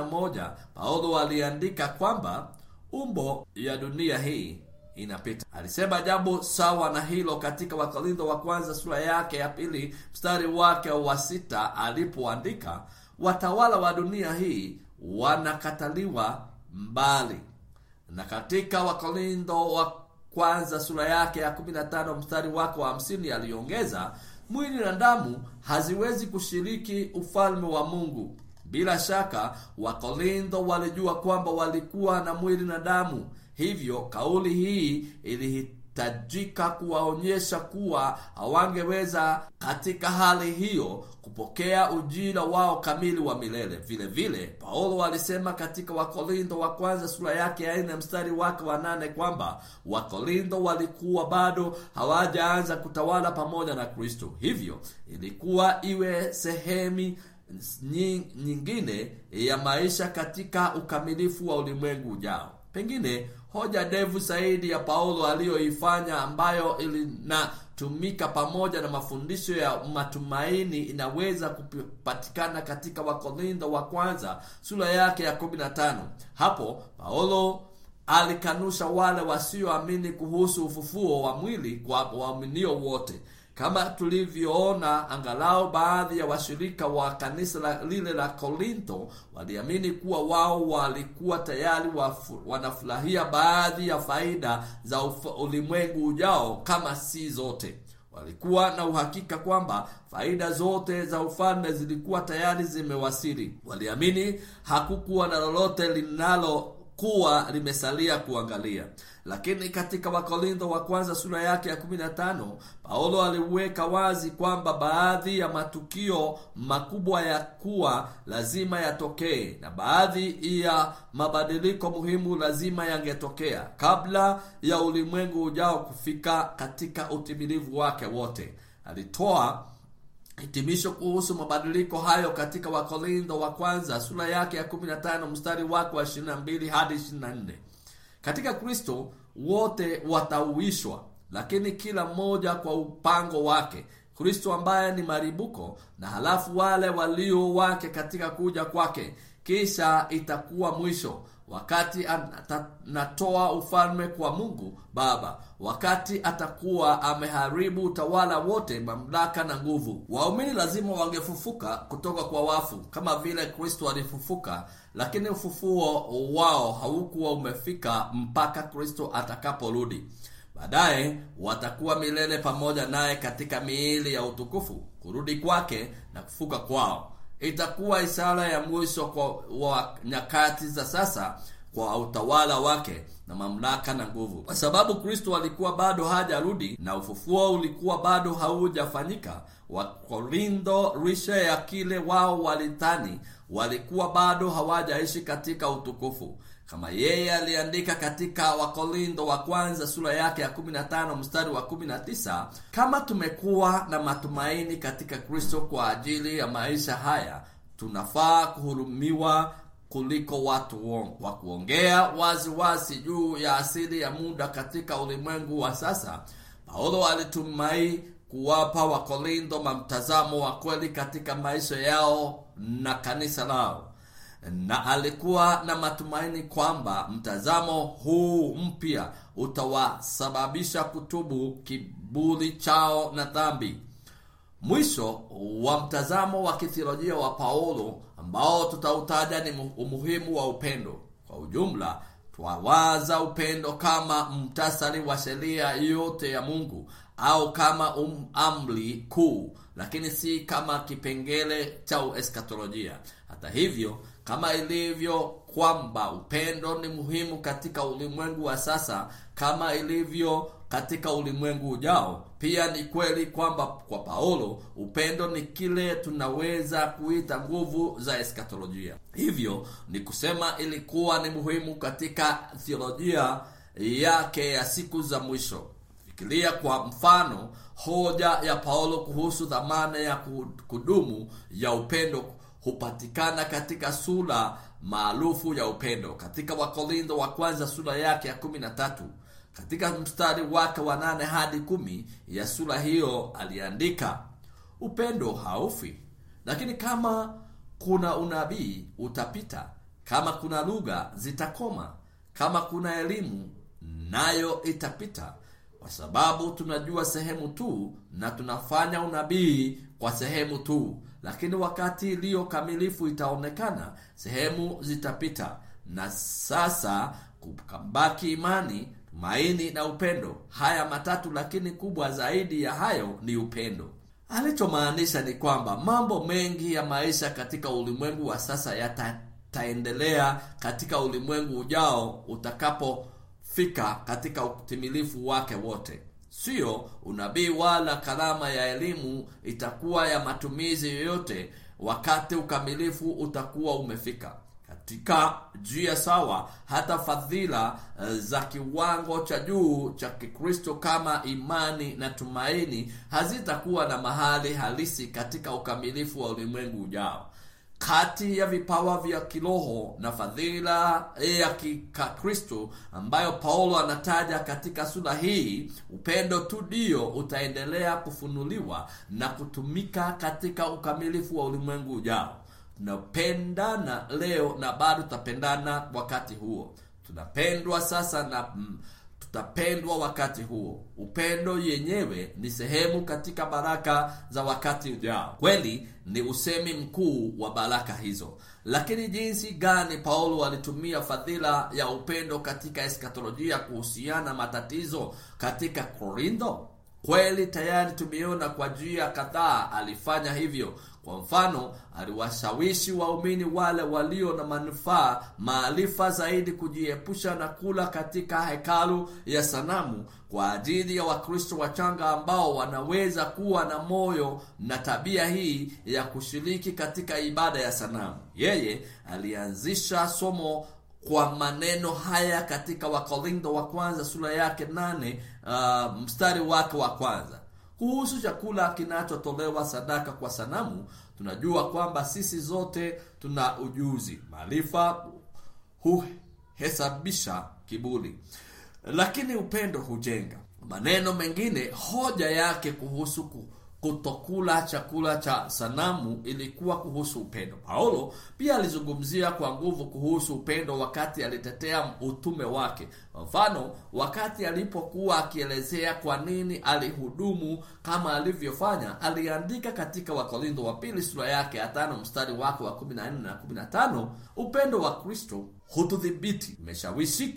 31 paulo aliandika kwamba umbo ya dunia hii inapita alisema jambo sawa na hilo katika wakorintho wa kwanza sura yake ya pili mstari wake wa sita alipoandika watawala wa dunia hii wanakataliwa mbali na katika wakorintho wa kwanza sura yake ya 15 mstari wake wa 50 aliongeza mwili na damu haziwezi kushiriki ufalme wa mungu bila shaka wakorintho walijua kwamba walikuwa na mwili na damu hivyo kauli hii ilihitajika kuwaonyesha kuwa hawangeweza katika hali hiyo kupokea ujira wao kamili wa milele vile vile paulo alisema katika wakorintho wa kwanza sura yake ya nne mstari wake wa nane kwamba wakorintho walikuwa bado hawajaanza kutawala pamoja na kristo hivyo ilikuwa iwe sehemu nyingine ya maisha katika ukamilifu wa ulimwengu ujao pengine hoja ndefu zaidi ya paulo aliyoifanya ambayo ilinatumika pamoja na mafundisho ya matumaini inaweza kupatikana katika wakorintho wa kwanza sura yake ya 15 hapo paulo alikanusha wale wasioamini kuhusu ufufuo wa mwili kwa waaminio wote kama tulivyoona angalau baadhi ya washirika wa kanisa la, lile la korintho waliamini kuwa wao walikuwa tayari wafu, wanafurahia baadhi ya faida za ulimwengu ujao kama si zote walikuwa na uhakika kwamba faida zote za ufalme zilikuwa tayari zimewasili waliamini hakukuwa na lolote linalo kuwa limesalia kuangalia lakini katika wakorintho wa kwanza sura yake ya 15 paulo aliweka wazi kwamba baadhi ya matukio makubwa ya kuwa lazima yatokee na baadhi ya mabadiliko muhimu lazima yangetokea kabla ya ulimwengu ujao kufika katika utimilivu wake wote alitoa hitimisho kuhusu mabadiliko hayo katika wakorintho wa kwanza sura yake ya 15 mstari wake wa 22 hadi 24 katika kristo wote watauishwa lakini kila mmoja kwa upango wake kristo ambaye ni maribuko na halafu wale walio wake katika kuja kwake kisha itakuwa mwisho wakati anatoa ufalme kwa mungu baba wakati atakuwa ameharibu utawala wote mamlaka na nguvu waumini lazima wangefufuka kutoka kwa wafu kama vile kristo alifufuka lakini ufufuo wao haukuwa umefika mpaka kristo atakaporudi baadaye watakuwa milele pamoja naye katika miili ya utukufu kurudi kwake na kufuka kwao itakuwa ishara ya mwisho kwa wa nyakati za sasa kwa utawala wake na mamlaka na nguvu, kwa sababu Kristo alikuwa bado hajarudi na ufufuo ulikuwa bado haujafanyika. Wakorintho, lisha ya kile wao walidhani, walikuwa bado hawajaishi katika utukufu kama yeye aliandika katika Wakorintho wa kwanza sura yake ya 15 mstari wa 19, kama tumekuwa na matumaini katika Kristo kwa ajili ya maisha haya, tunafaa kuhurumiwa kuliko watu wongo. Kwa kuongea wazi wazi juu ya asili ya muda katika ulimwengu wa sasa, Paulo alitumai kuwapa Wakorintho mtazamo wa kweli katika maisha yao na kanisa lao na alikuwa na matumaini kwamba mtazamo huu mpya utawasababisha kutubu kiburi chao na dhambi. Mwisho wa mtazamo wa kithiolojia wa Paulo ambao tutautaja ni umuhimu wa upendo. Kwa ujumla, twawaza upendo kama mtasari wa sheria yote ya Mungu au kama um, amri kuu, lakini si kama kipengele cha eskatolojia. Hata hivyo kama ilivyo kwamba upendo ni muhimu katika ulimwengu wa sasa kama ilivyo katika ulimwengu ujao, pia ni kweli kwamba kwa Paulo upendo ni kile tunaweza kuita nguvu za eskatolojia. Hivyo ni kusema ilikuwa ni muhimu katika theolojia yake ya siku za mwisho. Fikiria kwa mfano hoja ya Paulo kuhusu dhamana ya kudumu ya upendo hupatikana katika sura maarufu ya upendo katika Wakorintho wa kwanza sura yake ya kumi na tatu. Katika mstari wake wa nane hadi kumi ya sura hiyo aliandika, upendo haufi, lakini kama kuna unabii utapita, kama kuna lugha zitakoma, kama kuna elimu nayo itapita, kwa sababu tunajua sehemu tu na tunafanya unabii kwa sehemu tu lakini wakati iliyo kamilifu itaonekana, sehemu zitapita, na sasa kukabaki imani, tumaini na upendo. Haya matatu, lakini kubwa zaidi ya hayo ni upendo. Alichomaanisha ni kwamba mambo mengi ya maisha katika ulimwengu wa sasa yataendelea katika ulimwengu ujao utakapofika katika utimilifu wake wote. Sio unabii wala karama ya elimu itakuwa ya matumizi yoyote wakati ukamilifu utakuwa umefika. Katika njia sawa, hata fadhila za kiwango cha juu cha Kikristo kama imani na tumaini hazitakuwa na mahali halisi katika ukamilifu wa ulimwengu ujao. Kati ya vipawa vya kiroho na fadhila ya kikristo ambayo Paulo anataja katika sura hii, upendo tu ndio utaendelea kufunuliwa na kutumika katika ukamilifu wa ulimwengu ujao. Tunapendana leo na bado tutapendana wakati huo. Tunapendwa sasa na mm, tutapendwa wakati huo. Upendo yenyewe ni sehemu katika baraka za wakati ujao. Kweli ni usemi mkuu wa baraka hizo, lakini jinsi gani Paulo alitumia fadhila ya upendo katika eskatolojia kuhusiana matatizo katika Korintho? Kweli tayari tumeona kwa njia kadhaa alifanya hivyo. Kwa mfano, aliwashawishi waumini wale walio na manufaa maarifa zaidi kujiepusha na kula katika hekalu ya sanamu kwa ajili ya Wakristo wachanga ambao wanaweza kuwa na moyo na tabia hii ya kushiriki katika ibada ya sanamu. Yeye alianzisha somo kwa maneno haya katika Wakorintho wa kwanza sura yake nane uh, mstari wake wa kwanza kuhusu chakula kinachotolewa sadaka kwa sanamu. Tunajua kwamba sisi zote tuna ujuzi, maarifa huhesabisha kiburi, lakini upendo hujenga. Maneno mengine, hoja yake kuhusu kutokula chakula cha sanamu ilikuwa kuhusu upendo. Paulo pia alizungumzia kwa nguvu kuhusu upendo wakati alitetea utume wake. Kwa mfano, wakati alipokuwa akielezea kwa nini alihudumu kama alivyofanya, aliandika katika Wakorintho wa pili sura yake ya tano mstari wake wa 14 na 15, upendo wa Kristo hutudhibiti, umeshawishika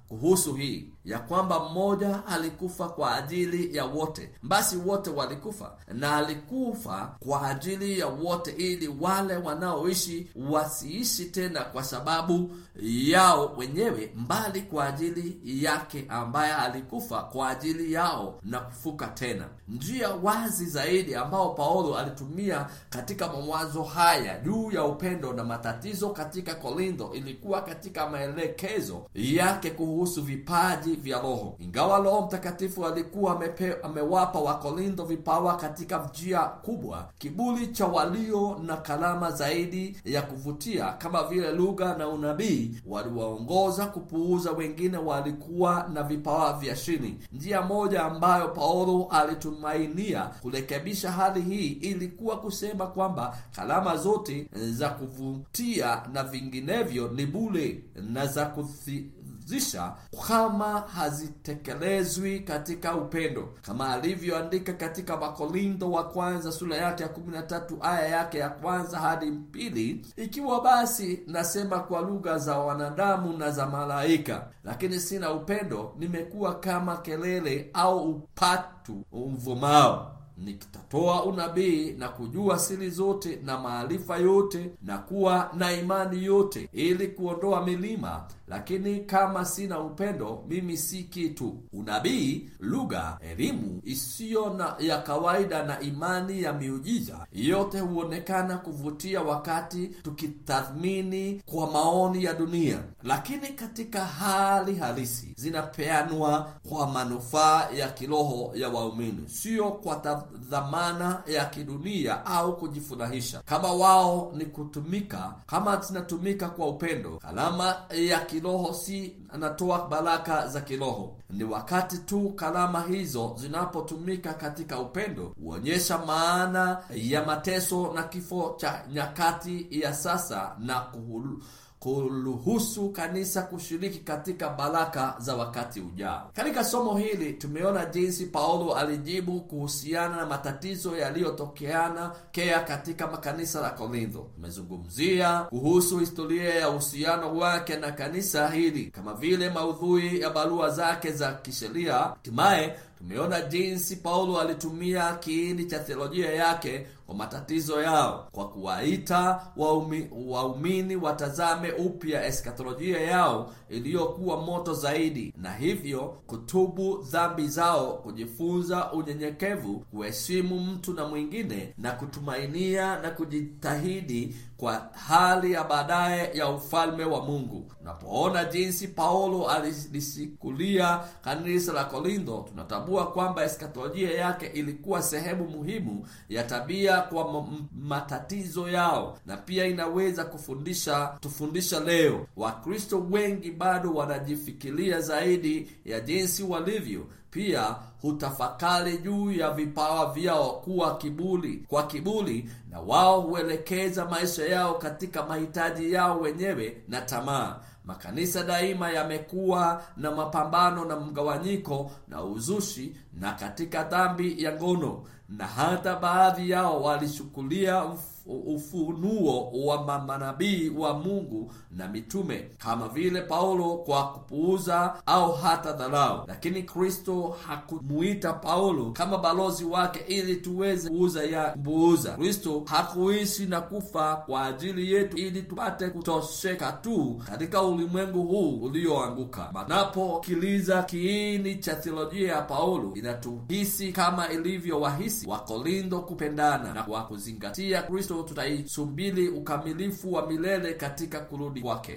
kuhusu hii ya kwamba mmoja alikufa kwa ajili ya wote, basi wote walikufa, na alikufa kwa ajili ya wote, ili wale wanaoishi wasiishi tena kwa sababu yao wenyewe, mbali kwa ajili yake ambaye alikufa kwa ajili yao na kufuka tena. Njia wazi zaidi ambao Paulo alitumia katika mawazo haya juu ya upendo na matatizo katika Korintho ilikuwa katika maelekezo yake kuhusu vipaji vya Roho. Ingawa Roho Mtakatifu alikuwa amepe, amewapa Wakorintho vipawa katika njia kubwa, kiburi cha walio na karama zaidi ya kuvutia kama vile lugha na unabii waliwaongoza kupuuza wengine walikuwa na vipawa vya chini. Njia moja ambayo Paulo alitumainia kurekebisha hali hii ilikuwa kusema kwamba karama zote za kuvutia na vinginevyo ni bure na za kuthi zisha kama hazitekelezwi katika upendo, kama alivyoandika katika Wakorintho wa kwanza sura yake ya 13 aya yake ya kwanza hadi pili. Ikiwa basi nasema kwa lugha za wanadamu na za malaika, lakini sina upendo, nimekuwa kama kelele au upatu umvumao nikitatoa unabii na kujua siri zote na maarifa yote na kuwa na imani yote ili kuondoa milima, lakini kama sina upendo, mimi si kitu. Unabii, lugha, elimu isiyo na ya kawaida na imani ya miujiza, yote huonekana kuvutia wakati tukitathmini kwa maoni ya dunia, lakini katika hali halisi zinapeanwa kwa manufaa ya kiroho ya waumini, sio kwa dhamana ya kidunia au kujifurahisha. Kama wao ni kutumika, kama zinatumika kwa upendo, karama ya kiroho si anatoa baraka za kiroho. Ni wakati tu karama hizo zinapotumika katika upendo, huonyesha maana ya mateso na kifo cha nyakati ya sasa na kuhulu kuruhusu kanisa kushiriki katika baraka za wakati ujao. Katika somo hili tumeona jinsi Paulo alijibu kuhusiana na matatizo yaliyotokeana kea katika makanisa la Korintho. Tumezungumzia kuhusu historia ya uhusiano wake na kanisa hili kama vile maudhui ya barua zake za kisheria. Hatimaye tumeona jinsi Paulo alitumia kiini cha theolojia yake kwa matatizo yao kwa kuwaita waumi, waumini watazame upya eskatolojia yao iliyokuwa moto zaidi, na hivyo kutubu dhambi zao, kujifunza unyenyekevu, kuheshimu mtu na mwingine, na kutumainia na kujitahidi kwa hali ya baadaye ya ufalme wa Mungu. Tunapoona jinsi Paulo alisikulia kanisa la Korintho, tunatambua kwamba eskatolojia yake ilikuwa sehemu muhimu ya tabia kwa matatizo yao, na pia inaweza kufundisha tufundisha leo. Wakristo wengi bado wanajifikiria zaidi ya jinsi walivyo pia hutafakari juu ya vipawa vyao kuwa kiburi kwa kiburi, na wao huelekeza maisha yao katika mahitaji yao wenyewe na tamaa. Makanisa daima yamekuwa na mapambano na mgawanyiko na uzushi na katika dhambi ya ngono, na hata baadhi yao walishukulia ufunuo wa manabii wa Mungu na mitume kama vile Paulo kwa kupuuza au hata dharau. Lakini Kristo hakumuita Paulo kama balozi wake ili tuweze kuuza ya mbuuza. Kristo hakuishi na kufa kwa ajili yetu ili tupate kutosheka tu katika ulimwengu huu ulioanguka. Manapokiliza kiini cha theolojia ya Paulo, inatuhisi kama ilivyo wahisi wa Korintho kupendana na kwa kuzingatia Kristo tutaisubiri ukamilifu wa milele katika kurudi kwake.